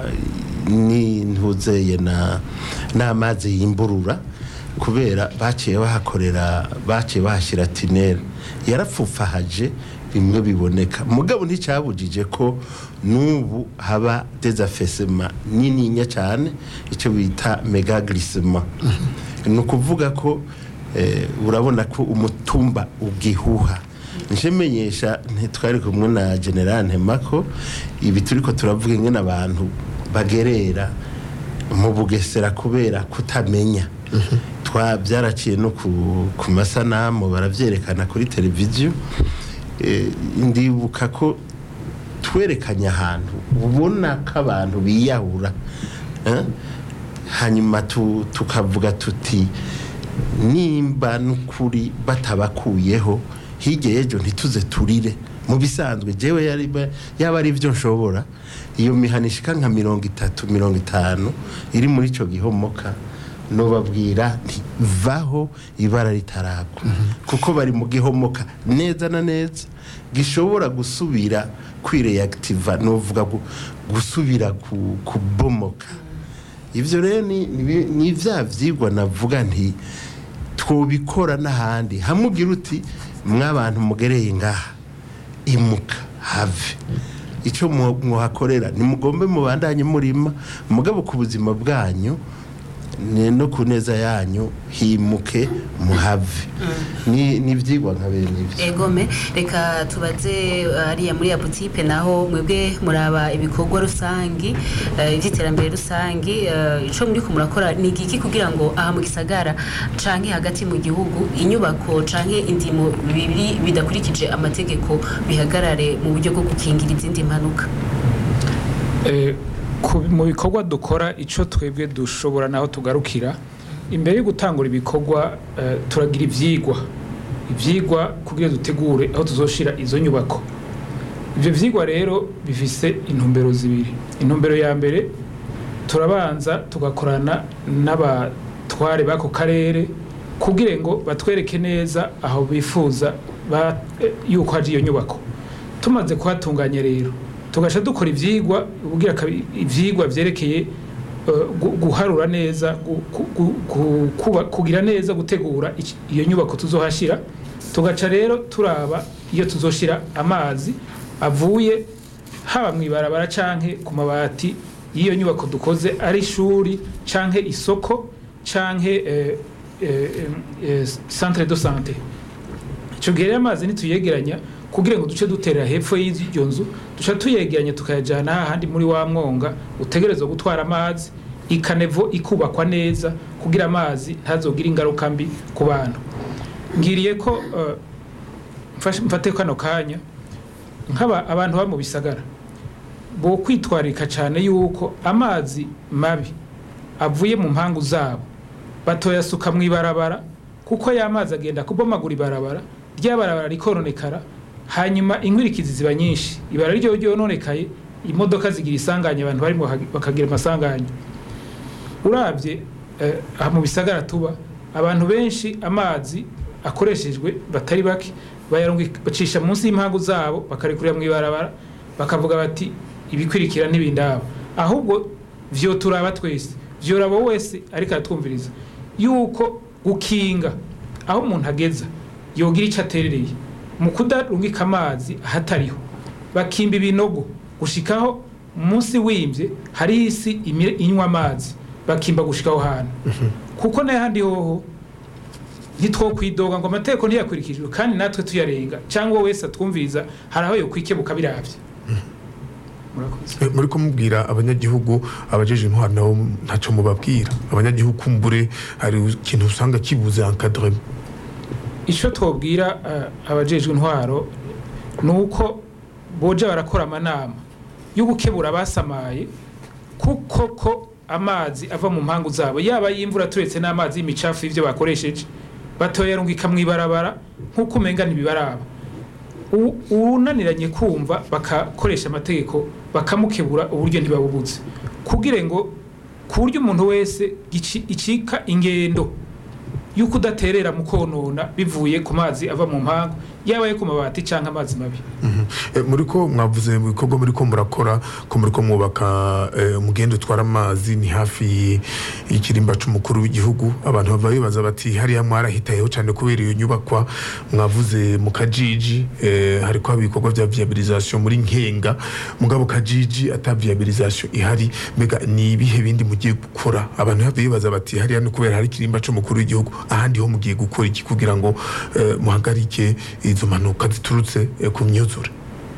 n'intuzeye na n'amazi yimburura kubera baciye bahakorera baciye bahashyira tineri yarapfufahaje bimwe biboneka mugabo nticyabujije ko n'ubu haba dezafesema nininya cyane icyo bita megagrisema ni ukuvuga ko eh, urabona ko umutumba ubwihuha nje menyesha ntitwari kumwe na general ntemako ibi turiko turavuga ingene abantu bagerera mu bugesera kubera kutamenya twa byaraciye no ku, ku masanamu baravyerekana kuri televiziyo eh, ndibuka ko twerekanye ahantu ubona ko abantu biyahura eh? hanyuma tu- tukavuga tuti nimba n'ukuri batabakuyeho hirya y'ejo ntituze turire mu bisanzwe jewe yari ba- yaba ari byo nshobora iyo mihana ishika nka mirongo itatu mirongo itanu iri muri ico gihomoka nobabwira nti vaho ibara ritaragwa kuko bari mu gihomoka neza na neza gishobora gusubira kwireactiva novuga gu- gusubira ku- kubomoka ivyo rero ni- ni ni vya vyigwa navuga nti twobikora n'ahandi hamwe ugira uti mw'abantu mugereye ngaha imuka have icyo mu- muhakorera nimugombe mubandanye murima mugabo ku buzima bwanyu ni no ku neza yanyu himuke muhave ni ni ibyigwa nka bene ibyo egome reka tubaze uh, hariya muri ya butipe naho mwebwe muraba ibikorwa rusangi uh, iby'iterambere rusangi uh, ico muri ko murakora ni igiki kugira ngo aha mu gisagara canke hagati mu gihugu inyubako canke indimo bibiri bidakurikije amategeko bihagarare mu buryo bwo gukingira izindi mpanuka Eh, ku- mu bikorwa dukora icyo twebwe dushobora naho tugarukira imbere yo gutangura ibikorwa eh, turagira ibyigwa ibyigwa kugira dutegure aho tuzoshira izo nyubako ibyo byigwa rero bifise intumbero zibiri intumbero ya mbere turabanza tugakorana n'abatware b'ako karere kugira ngo batwereke neza aho bifuza ba- eh, yuko haje iyo nyubako tumaze kuhatunganya rero tugasha dukora ivyigwa ubwira kabi- ivyigwa vyerekeye eh, gu- guharura neza gu- gu- gu- gu- kuba- kugira neza gutegura iki- iyo nyubako tuzohashira tugaca rero turaba iyo tuzoshira amazi avuye haba mu ibarabara canke ku mabati y'iyo nyubako dukoze ari ishuri canke isoko canke eh, eh, eh, centre de santé icyo gihe rero amazi ntituyegeranya kugira ngo duce duterera hepfo y'iyo nzu duca tuyegeranya tukayajyana hahandi muri wa mwonga utegerezwa gutwara amazi ikanevo ikubakwa neza kugira amazi ntazogire ingaruka mbi ku bantu ngiriye ko eh, mfashe- mfate kano kanya nk'aba abantu baba mu bisagara bo kwitwararika cyane yuko amazi mabi avuye mu mpangu zabo batoyasuka mu ibarabara kuko ya mazi agenda kubomagura ibarabara rya barabara rikononekara hanyuma inkwirikizi ziba nyinshi ibara ryo ryononekaye imodoka zigira isanganya abantu barimo baka- bakagira amasanganya urabye eh, aha mu bisagara tuba abantu benshi amazi akoreshejwe batari bake bayarungi- bacisha munsi y'impangu zabo bakarekurira mu ibarabara bakavuga bati ibikwirikira n'ibindaba ahubwo vyo turaba twese vyoraba wese ariko aratwumviriza yuko gukinga aho umuntu ageza yogira icyo aterereye mu kudarungika amazi ahatariho bakimba ibinogo gushikaho munsi wimvye hari isi imi- inywa amazi bakimba gushikaho hantu kuko n'ahandi hoho ntitwokwidoga ngo amategeko ntiyakurikijwe kandi natwe tuyarenga cyangwa wese atwumviriza hari aho yokwikebuka biravye Eh, muri kumubwira abanyagihugu abajeje intwaro nabo ntacyo mubabwira abanyagihugu kumbure hari ikintu usanga kibuze encadrement icyo twabwira eh, abajejwe intwaro ni uko boja barakora amanama yo gukebura abasamaye kuko ko amazi ava mu mpangu zabo yaba y'imvura turetse n'amazi y'imicafu y'ibyo bakoresheje batoyarungika mu ibarabara nk'uko umenga ntibibaraba U- uwunaniranye kumva bakakoresha amategeko bakamukebura uburyo ntibabubutse kugira ngo ku buryo umuntu wese gici- icika ingendo y'uko udaterera mu konona bivuye ku mazi ava mu mpangu yaba ayo ku mabati cyangwa amazi mabi Eh, muri ko mwavuze mu bikorwa muri ko murakora ko muri ko mwubaka eh, umugende utwara amazi ni hafi y'ikirimba c'umukuru w'igihugu abantu bava bibaza bati hariya mwarahitayeho cyane kubera iyo nyubakwa mwavuze mu kajiji eh, hariko haba ibikorwa vya viabilisation muri nkenga mugabo kajiji ata viabilisation ihari mbega ni ibihe bindi mugiye gukora abantu bava bibaza bati hariya ni kubera hari ikirimba c'umukuru w'igihugu ahandi ho mugiye gukora iki kugira ngo eh, muhagarike izo mpanuka ziturutse eh, ku myuzure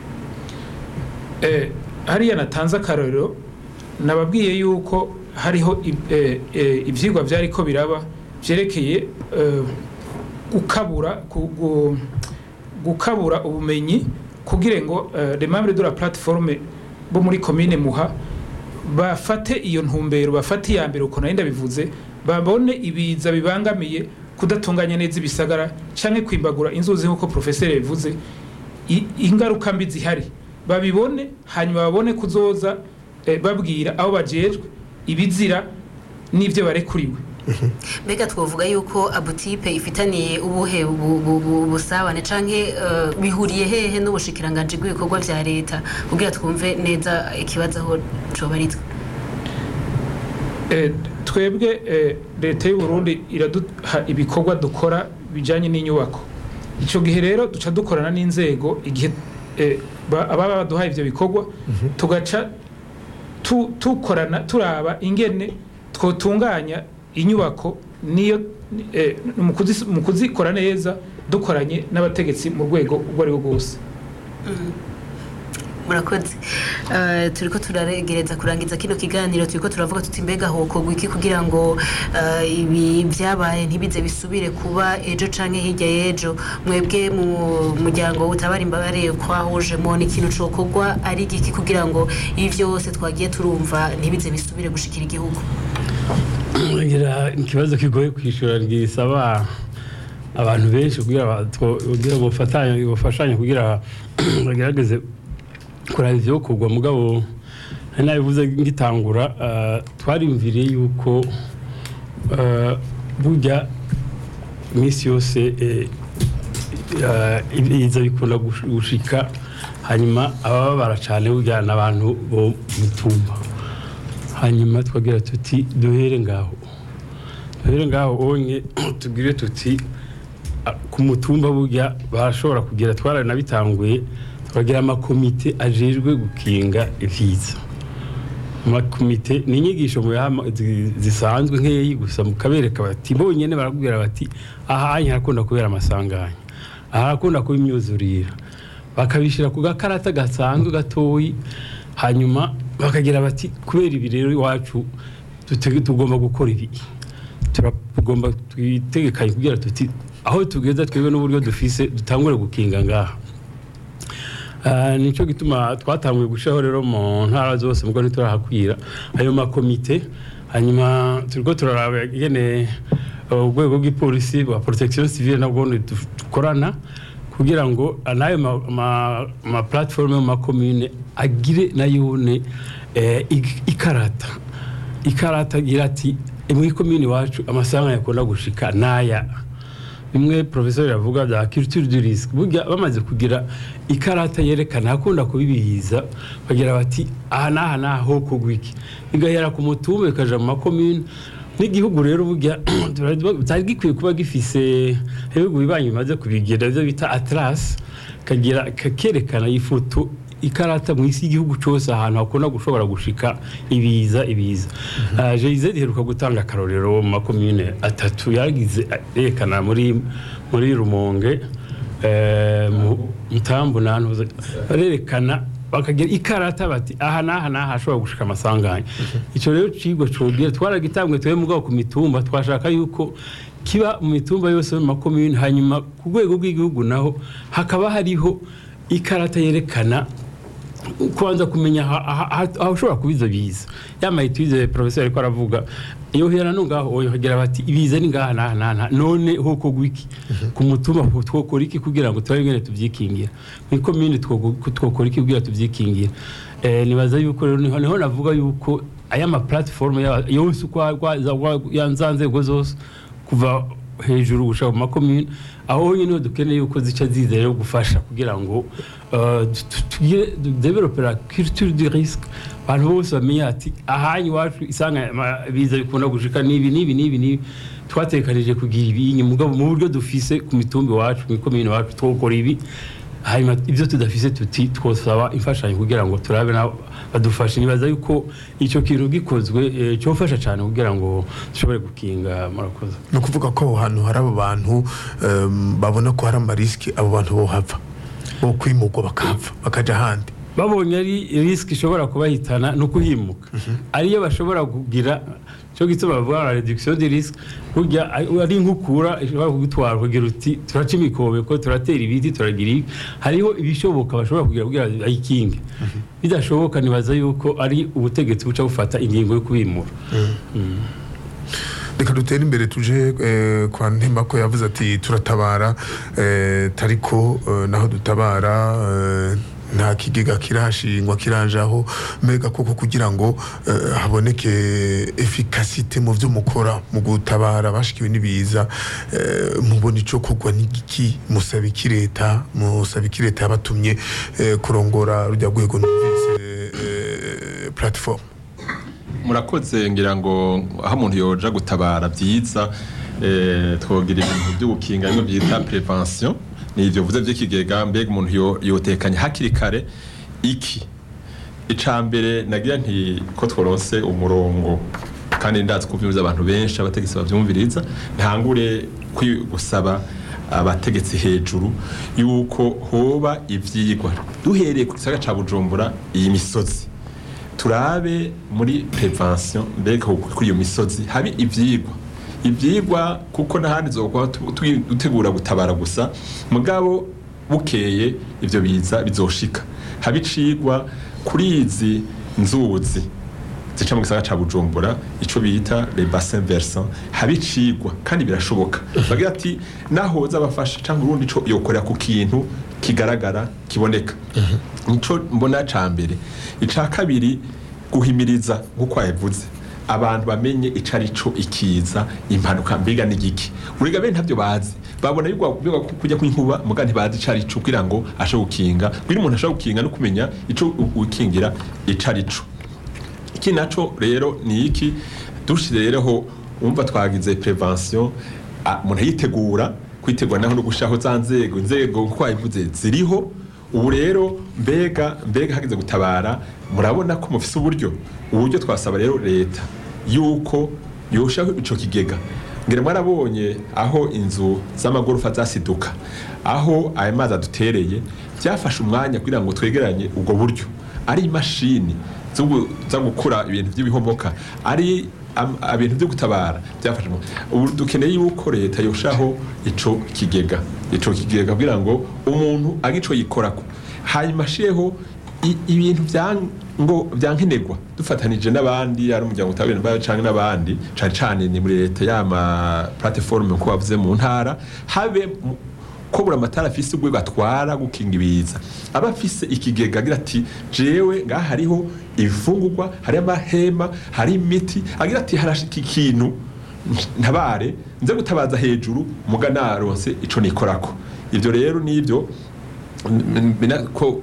Eh, hariya natanze akarorero nababwiye yuko hariho ib- eh, eh, ivyigwa vyariko biraba vyerekeye eh, gukabura ku- gu- gukabura ubumenyi kugira ngo eh, les membres de la plateforme bo muri commune muha bafate iyo ntumbero bafate iya mbere uko nari ndabivuze babone ibiza bibangamiye kudatunganya neza ibisagara canke kwimbagura inzuzi nk'uko profeseri yabivuze i- ingaruka mbi zihari babibone hanyuma babone kuzoza eh, babwira aho bajejwe ibizira n'ivyo barekuriwe mbega twavuga yuko abutipe ifitaniye ubuhe bu- bu- bu- busabane canke eh, bihuriye hehe n'ubushikiranganji bw'ibikorwa vya leta kugira twumve neza ikibazo aho cobarizwa Eh, twebwe eh, leta y'u Burundi iraduha ibikorwa dukora bijanye n'inyubako ico gihe rero duca dukorana n'inzego igihe eh, ba- ababa baduhaye ivyo bikorwa tugaca tu- tukorana turaba ingene twotunganya inyubako niyo eh, mu kuzis- mu kuzikora neza dukoranye n'abategetsi mu rwego urwo ari rwo rwose murakoze Eh, turiko turaregereza kurangiza kino kiganiro turiko turavuga tuti mbega hokorwa iki kugira ngo eh, ibi vyabaye ntibize bisubire kuba ejo canke hirya y'ejo mwebwe mu muryango utabara imbabare kwahujemo ni ikintu cokorwa ari giki kugira ngo ibi vyose twagiye turumva ntibize bisubire gushikira igihugu ngira ikibazo kigoye kwishyura gisaba abantu benshi kugira ba- two- kugira ngo bafatanye bafashanye kugira bagerageze kuraba ivyokorwa mugabo nari nabivuze ngitangura eh, twariyumviriye yuko eh, burya iminsi yose eh, eh, ibiza bikunda gush- gushika hanyuma abababara cane burya ni abantu bo mutumba hanyuma twagira tuti duhere ngaho duhere ngaho onye tubwire tuti a- ku mutumba burya barashobora kugira twaranabitanguye twagira amakomite ajejwe gukinga ivyiza amakomite ni inyigisho mu yama zi- zisanzwe nkeyi gusa mukabereka bati bonyene barakubwira bati ahanye harakunda kubera amasanganya aha harakunda kuba imyuzurira bakabishyira ku gakarata gasanzwe gatoyi hanyuma bakagira bati kubera ibi rero iwacu dute- tugomba gukora ibi turagomba twitegekanye kugira tuti aho tugeza twebwe n'uburyo dufise dutangure gukinga ngaha Ah, nico gituma twatanguye gushaho rero mu ntara zose mugo ntiturahakwira ayo makomite hanyuma turiko turaraba ingene uh, urwego rw'ipolisi rwa protection civile nabwo dukorana kugira ngo n'ayo ma- ma- ma platform mu makomune agire nayone eh, ig- ikarata ikarata agira ati muri komini iwacu amasanga yakunda gushika naya bimwe professeur yavuga bya culture du risque burya bamaze kugira ikarata yerekana hakunda kubibihiza bagira bati aha n'aha n'aha ho kugwa iki bigahera ku mutumba bikaja mu makomune n'igihugu rero burya cyari gikwiye kuba gifise ibihugu bibanyi bimaze kubigira ibyo bita atlas kagira kakerekana ifoto ikarata mu isi y'igihugu cyose ahantu hakunda gushobora gushika ibiza ibiza uh, JZ iheruka gutanga akarorero mu makomune atatu yagize yerekana muri muri Rumonge eh, mu Mutambu nantuze barerekana bakagira ikarata bati aha n'aha n'aha hashobora gushika amasanganya icyo rero cigwa cobwira twaragitanguye twebwe mugabo ku mitumba twashaka yuko kiba mu mitumba yose mu makomune hanyuma ku rwego rw'igihugu naho hakaba hariho ikarata yerekana kubanza kumenya aha- aha- aha- aho ushobora kuba izo biza yamaye tuyize professeur ariko aravuga iyo hera no ngaho oyohagera bati ibiza ni ngaha naha naha naha." none hoko gwiki ku mutumba ho twokora iki kugira ngo turabe ingene tuvyikingira muri komine twoko- twokora iki kugira tuvyikingira eh nibaza yuko rero niho niho navuga yuko aya ma platform ya- yose uko yanza nzego zose kuva hejuru gushaka mu makomune aho nyine dukeneye yuko zica ziza rero gufasha kugira ngo uh, tu- tu- tugire develope la culture du risque abantu bose bamenye ati ahanyu iwacu isanga ama- biza bikunda gushika nibi nibi nibi nibi twatekanije kugira ibi mugabo mu buryo dufise ku mitumba iwacu mu ikomine iwacu twokora ibi hanyuma ibyo tudafise tuti twosaba imfashanyo kugira ngo turabe nabo badufashe nibaza yuko icyo kintu gikozwe eh, cyofasha cyane kugira ngo dushobore gukinga murakoze ni ukuvuga ko aho hantu hari abo bantu em, babona ko hari amarisiki abo bantu bohava bo kwimurwa bakahava bakajya ahandi babonye ari risiki ishobora kubahitana no kuhimuka ariyo bashobora kugira cyo gituma bavuga na reduction de risque burya ari- ari nk'ukura ishobora kugutwara kugira uti turaca imikobeko turatera ibiti turagira ibi hariho ibishoboka bashobora kugira kugira bayikinge bidashoboka nibaza yuko ari ubutegetsi buca bufata ingingo yo kubimura Mm. reka dutere imbere tuje eh, kwa ntema ko yavuze ati turatabara eh, tariko eh, naho dutabara eh, nta kigega kirashingwa kirajaho mbega koko kugira ngo eh, haboneke efikasite mu byo mukora mu gutabara bashikiwe n'ibiza eh, mubona ico kugwa n'igiki musaba iki leta musaba iki leta yabatumye eh, kurongora rujya rwego numvise eh, platform murakoze ngira ngo aho umuntu yoja gutabara byiza eh, twogira ibintu byo gukinga bimwe byita prevention ni ivyo vuze vy'ikigega mbega umuntu yo- yotekanya hakiri kare iki ica mbere nagira nti ko tworonse umurongo kandi ndazi ko vyumviza abantu benshi abategetsi bavyumviriza ntangure kwi- gusaba abategetsi hejuru yuko hoba ivyigwa duhereye ku gisagara ca bujumbura iyi misozi turabe muri prevention mbega kuri iyo misozi habe ivyigwa ivyigwa kuko n'ahandi zokuba dutegura gutabara gusa mugabo bukeye ivyo biza bizoshika habe icigwa kuri izi nzuzi zica mu gisagara ca bujumbura ico bita le bassin versant habe icigwa kandi birashoboka bagira ati naho zabafasha cyangwa urundi ico yokorera ku kintu kigaragara kiboneka nico mbona ca mbere ica kabiri guhimiriza nk'uko yavuze abantu bamenye ico ari co ikiza impanuka mbega n'igiki urega bene ntabyo bazi babona yuko biga kujya kw'inkuba muga ntibazi ico ari co kugira ngo ashe gukinga kugira umuntu ashe gukinga no kumenya ico u- ukingira ico ari co iki naco rero ni iki dushize rero ho umva twagize prevention a- umuntu yitegura kwitegura naho no gushaho za nzego inzego uko wabivuze ziriho ubu rero mbega mbega hageze gutabara murabona ko mufise uburyo uburyo twasaba rero leta yuko yoshaho ico kigega ngira mwarabonye aho inzu z'amagorofa zasiduka aho ayo mazi adutereye byafashe umwanya kugira ngo twegeranye ubwo buryo ari imashini zo gu- zo gukura ibintu by'ibihomoka ari am- ibintu byo gutabara byafashe umwanya. ubu dukeneye yuko leta yoshaho ico kigega ico kigega kugira ngo umuntu age ico yikorako hanyuma ashireho i- ibintu bya ngo byankenerwa dufatanije n'abandi ari umuryango utabera imbaraga canke n'abandi cane cane ni muri leta y'ama plateforme ko bavuze mu ntara habe mu- ko buri amatara afise urwego atwara gukinga ibiza aba afise ikigega agira ati jewe ngaha hariho ibifungurwa hari amahema hari imiti agira ati harashika ikintu ntabare nze gutabaza hejuru muga naronse ico nikorako ivyo rero nivyo n- n- ko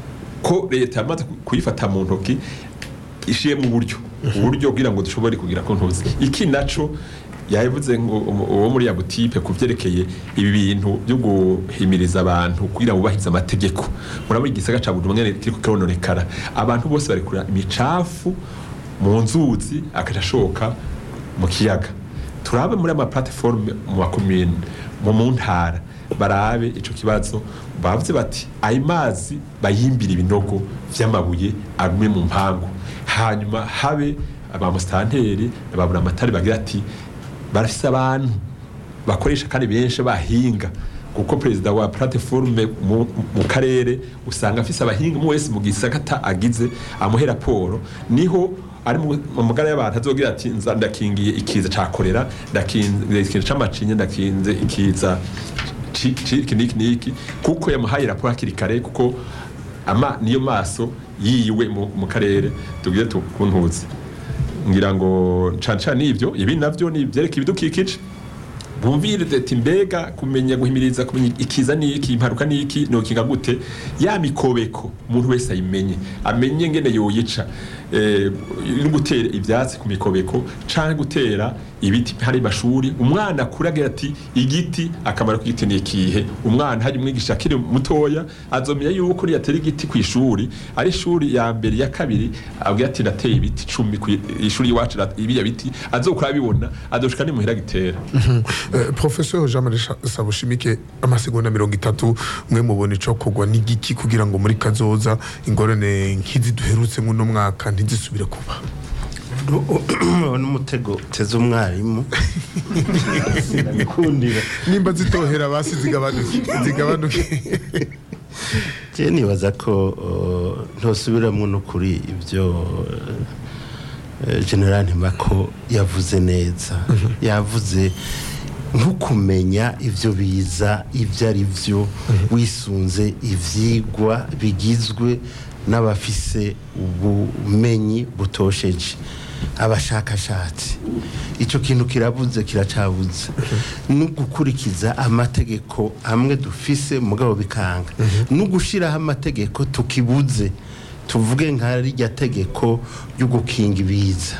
ko leta yamaze ku- kuyifata mu ntoki ishiye mu buryo uburyo kugira ngo dushobore kugira ko ntuzi iki naco yavuze ngo umu- uwo muri ya butipe ku vyerekeye ibi bintu byo guhimiriza abantu kugira ngo bubahirize amategeko murabona igisagara ca Bujumbura nyene kiriko kirononekara abantu bose barekura imicafu mu nzuzi akaja ashoka mu kiyaga turabe muri ama platform mu makomine mu mu ntara barabe ico kibazo bavuze bati ayo mazi bayimbira ibinogo vy'amabuye agume mu mpangu hanyuma habe abamusitanteri babura amatari bagira ati barafise abantu bakoresha kandi benshi bahinga kuko perezida wa plateforme mu, mu karere usanga afise abahinga umwe wese mu gisagata agize amuhe raporo niho ari mu mu magara y'abantu azogira ati nza ndakingiye ikiza ca korera ndakinze ikiza c'amacinya ndakinze ikiza ci- ci- iki niki niki kuko yamuhaye raporo hakiri kare kuko ama niyo maso yiwe mu, mu karere tubwire tukuntuze ngira ngo cane cane ivyo ibi navyo ni ivyereka ibidukikije bumvire ati mbega kumenya guhimiriza kumenya ikiza niki imparuka niki nokinga gute ya mikobeko umuntu wese ayimenye amenye ngene yoyica eh, no gutera ivyatsi ku mikobeko canke gutera ibiti hari mashuri umwana akuragira ati igiti akamaro k'igiti ni ikihe umwana hari umwigisha akiri mutoya azomenya yuko yatera igiti ku ishuri ari ishuri ya mbere ya kabiri abwira ati nateye ibiti cumi ku ishuri iwacu rat- ibiya biti azokura abibona azoshika ni muhira gitera Eh, professeur jean marie Sha- sabushimike amasegonda mirongo itatu mwe mubona ico kugwa n'igiki kugira ngo muri kazoza ingorane nk'izi duherutse muno mwaka ntizisubire kuba n'umutego uteze umwarimu sinabikundira nimba zitohera basi zigabanuke zigabanuke je nibaza ko uh, ntosubiramwo no kuri ibyo uh, general ntimako yavuze neza yavuze ntukumenya ibyo biza ibyo ari byo wisunze ivyigwa bigizwe n'abafise ubumenyi butosheje abashakashatsi icyo kintu kirabuze kiracabuze no gukurikiza amategeko amwe dufise mugabo bikanga no gushyiraho amategeko tukibuze tuvuge nka rirya tegeko ryo gukinga ibiza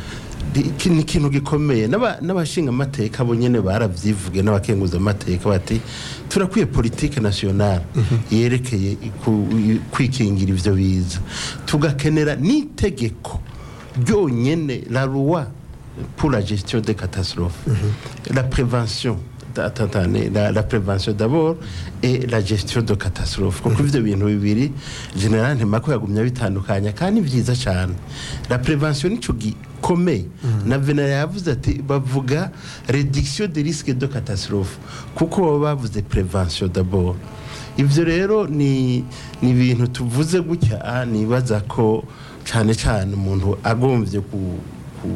Iki ni ikintu gikomeye N'aba- n'abashinga amateka bo nyene baravyivuge n'abakenguza amateka bati turakwiye politike nationale yerekeye iku- i- kwikingira ivyo biza tugakenera n'itegeko ryonyene la loi pour la gestion des catastrophes la prévention attendez, la, la prévention d'abord et la gestion de catastrophe kuko ivyo bintu bibiri general ntemako yagumya bitandukanya kandi vyiza cyane la prévention nico gikomeye na venera yavuze ati bavuga réduction des risques de catastrophe kuko baba bavuze prévention d'abord ivyo rero ni ni ibintu tuvuze gutya ah, nibaza ko cyane cyane umuntu agombye ku, ku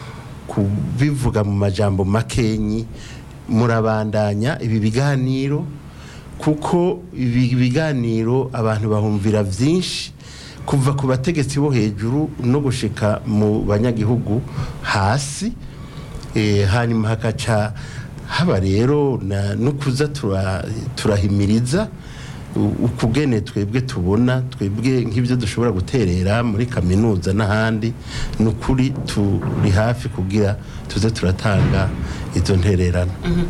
kubivuga mu majambo makenyi murabandanya ibi biganiro kuko ibi biganiro abantu bahumvira byinshi kuva ku bategetsi bo hejuru no gushika mu banyagihugu hasi eh, hanyuma hakaca haba rero na- no kuza tura- turahimiriza u- ukugene twebwe tubona twebwe nk'ibyo dushobora guterera muri kaminuza n'ahandi ni ukuri turi hafi kugira tuze turatanga izo ntererano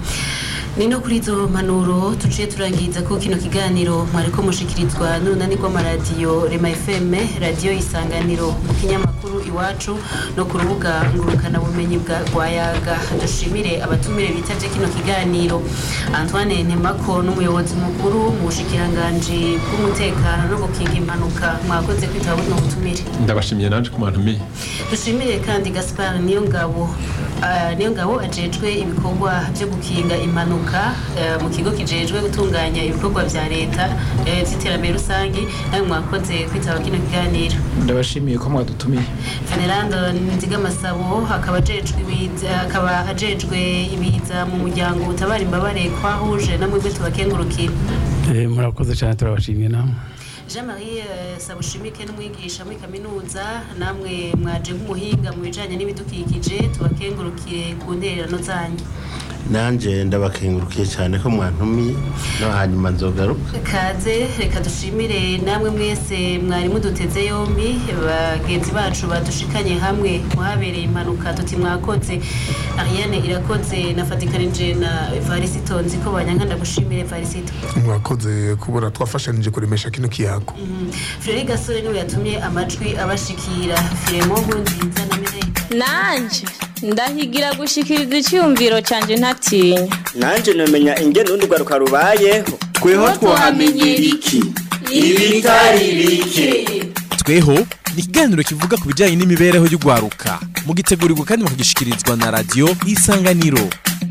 ni no kuri izo mpanuro tuciye turangiza ko kino kiganiro mwariko mushikirizwa n'urunani rw'amaradiyo rema fm radiyo isanganiro mu kinyamakuru iwacu no ku rubuga ngurukanabumenyi bwa rwayaga dushimire abatumire bitavye kino kiganiro antoine ntemako n'umuyobozi mukuru mu bushikiranganji bw'umutekano no gukinga impanuka mwakoze kwitaba buno butumire ndabashimiye nanje ku bantu miye dushimire kandi gaspar niyo ngabo niyo ngabo ajejwe ibikorwa byo gukinga impanuka eh, mu kigo kijejwe gutunganya ibikorwa vya leta eh, vy'iterambere rusange nawe mwakoze kwitaba kino kiganiro ndabashimiye ko mwadutumiye venerando nzigamasabo akaba ajejwe ibiza akaba ajejwe ibiza mu muryango utabara imbabare kwahuje namwebwe tubakengurukira Eh, murakoze cyane turabashimiye namwe jean marie eh, sabushimike n'umwigisha muri kaminuza namwe mwaje nk'umuhinga mu bijanye n'ibidukikije tubakengurukire ku ntererano zanyu nanjye ndabakengurukiye cyane ko mwantumiye no hanyuma nzogaruka kaze reka dushimire namwe mwese mwari muduteze yombi bagenzi bacu badushikanye hamwe muhabereye impanuka tuti mwakoze ariane irakoze nafatikanije na varisito nzi ko banyanka ndagushimire varisito mwakoze kubona twafashanije kuremesha kino kiyago Frere Gasore niwe yatumye amajwi abashikira Firemo Nkurunziza na Mireille nanje ndahigira gushikiriza icyumviro cyanjye ntatinya nanje namenya ingene urundi rwaruka rubayeho tweho twahamenyera iki ibitari bike tweho ni ikiganiro kivuga ku bijyanye n'imibereho y'urwaruka mugitegurirwa kandi mukagishikirizwa na radiyo isanganiro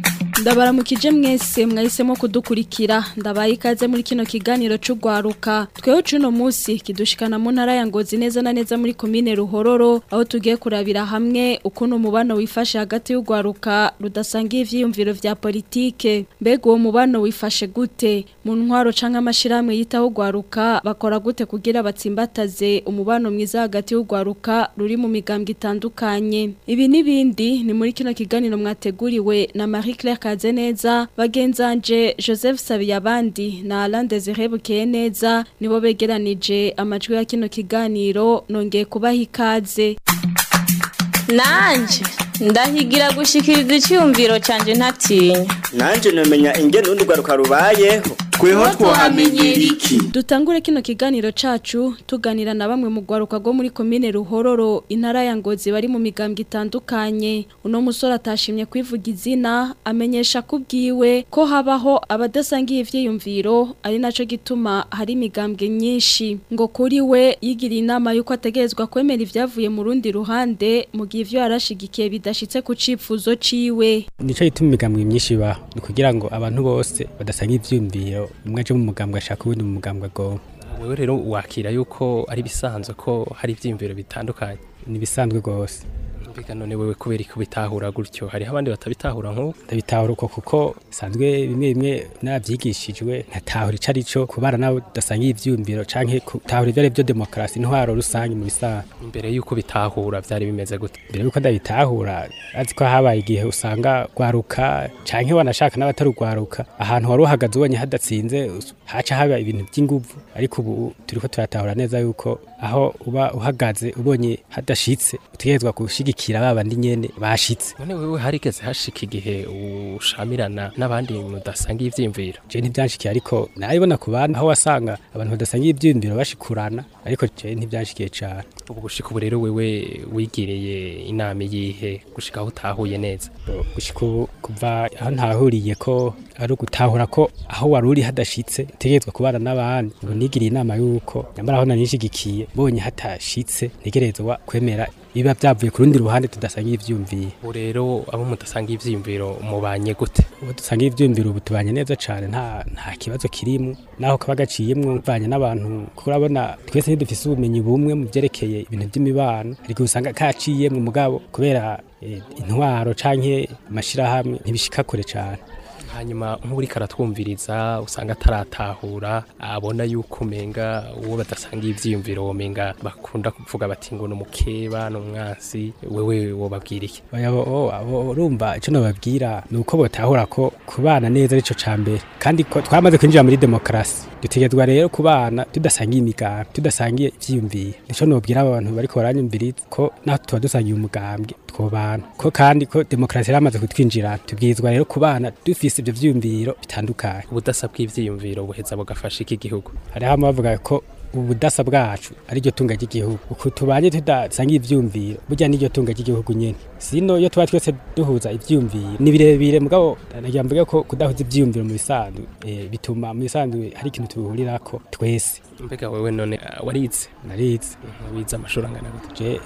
ndabaramukije mwese mwahisemo kudukurikira ndabaye ikaze muri kino kiganiro c'ugwaruka tweho cuno musi kidushikana mu ntara ya Ngozi neza na neza muri komine Ruhororo aho tugiye kurabira hamwe ukuntu umubano wifashe hagati y'ugwaruka rudasangiye ivyiyumviro vya politike mbega uwo mubano wifashe gute mu ntwaro canke amashirahamwe yitaho ugwaruka bakora gute kugira batsimbataze umubano mwiza hagati y'ugwaruka ruri mu migambwe itandukanye ibi nibindi ni muri kino kiganiro mwateguriwe na Marie Claire Kazeneza bagenzanje Joseph Sabiyabandi na Alain Desire Bukeneza nibo begeranije amajwi ya kino kiganiro nongeye kubaha ikaze nanje ndahigira gushikiriza icyumviro cyanjye ntatinya nanje nomenya ingene urundi rwaruka rubayeho tweho twahamenyera iki Dutangure kino kiganiro cacu tuganira na bamwe mu gwaruka rwo muri komine Ruhororo intara ya Ngozi bari mu migambwe itandukanye uno musore atashimye kwivuga izina amenyesha kubwiwe ko habaho abadasangiye ivyiyumviro ari naco gituma hari imigambwe nyinshi ngo kuri we yigira inama yuko ategerezwa kwemera ivyavuye mu rundi ruhande mu gihe ivyo yarashigikiye bidashitse ku cifuzo ciwe nico gituma imigambwe myinshi ba ni kugira ngo abantu bose badasanga ivyumviro umwe aje mu mugambwe ashaka uwundi mu mugambwe agomba wewe rero wakira yuko ari bisanzwe ko hari ivyiyumviro bitandukanye ni bisanzwe rwose mbega none wewe kubera iki ubitahura gutyo hariho abandi batabitahura nk'uko ndabitahura uko kuko sanzwe bimwe bimwe navyigishijwe nkatahura ico arico kubara nabo dasangiye ivyumviro canke gutahura ivyo ari vyo demokarasi intwaro rusange mu bisanzwe imbere yuko bitahura vyari bimeze gute mbere yuko ndabitahura azi ko habaye igihe usanga gwaruka canke wanashaka n'abatarugwaruka ahantu wari uhagaze ubonye hadatsinze haca haba ibintu by'inguvu ariko ubu turiko turatahura neza yuko aho uba uhagaze ubonye hadashitse utegerezwa gushigikira babandi nyene bashitse none wewe harigeze hashika igihe ushamirana n'abandi mudasangiye ivyiyumviro je ntivyanshikiye ariko nabibona ku bandi aho wasanga abantu badasangiye ivyiyumviro bashikurana ariko je ntivyanshikiye cane ubu gushika ubu rero wewe wigiriye inama yihe gushika aho utahuye neza gushika ubu kuva aho ntahuriye ko ari ugutahura ko aho wari uri hadashitse utegerezwa kubana n'abandi ngo nigiriye inama y'uko nyamara aho nanishigikiye mbonye hatashitse ntegerezwa kwemera biba byavuye ku rundi ruhande tudasangiye ivyumviye ubu rero abo mudasangiye ivyiyumviro mubanye gute ubu dusangiye ivyumviro ubu tubanye neza cane nta nta kibazo kirimo naho kaba gaciyemwo banye n'abantu kuko urabona twese ntidufise ubumenyi bumwe mu vyerekeye ibintu vy'imibano ariko usanga kaciyemwo mugabo kubera eh, intwaro canke amashirahamwe ntibishika kure cane hanyuma nk'uri karatwumviriza usanga ataratahura abona yuko umenga uwo badasangiye ivyiyumviro womenga bakunda kuvuga bati ngo numukeba numwansi wewe wobabwira iki urumva ico nobabwira ni uko botahura ko kubana neza arico ca mbere kandi ko twamaze kwinjira muri demokarasi dutegerezwa rero kubana tudasangiye imigambi tudasangiye ivyiyumviro nico nobwira abo bantu bariko baranyumviriza ko naho tuba dusangiye umugambwe twobana ko kandi ko demokarasi yaramaze kutwinjira tubwirizwa rero kubana dufise ivyo vyiyumviro bitandukanye ubudasa bw'ivyiyumviro buheza bugafasha iki gihugu hariho amwe bavuga ko ubudasa bwacu ari ryo tunga ry'igihugu uku tubanye tudasangiye ivyumviro burya n'iryo tunga ry'igihugu nyene sino iyo tuba twese duhuza ivyumviro ni birebire mugabo nagira mvuge ko kudahuza ivyumviro mu bisanzwe eh, bituma mu bisanzwe hari ikintu tubihurirako twese mbega wewe none uh, warize narize wize amashuri angana gute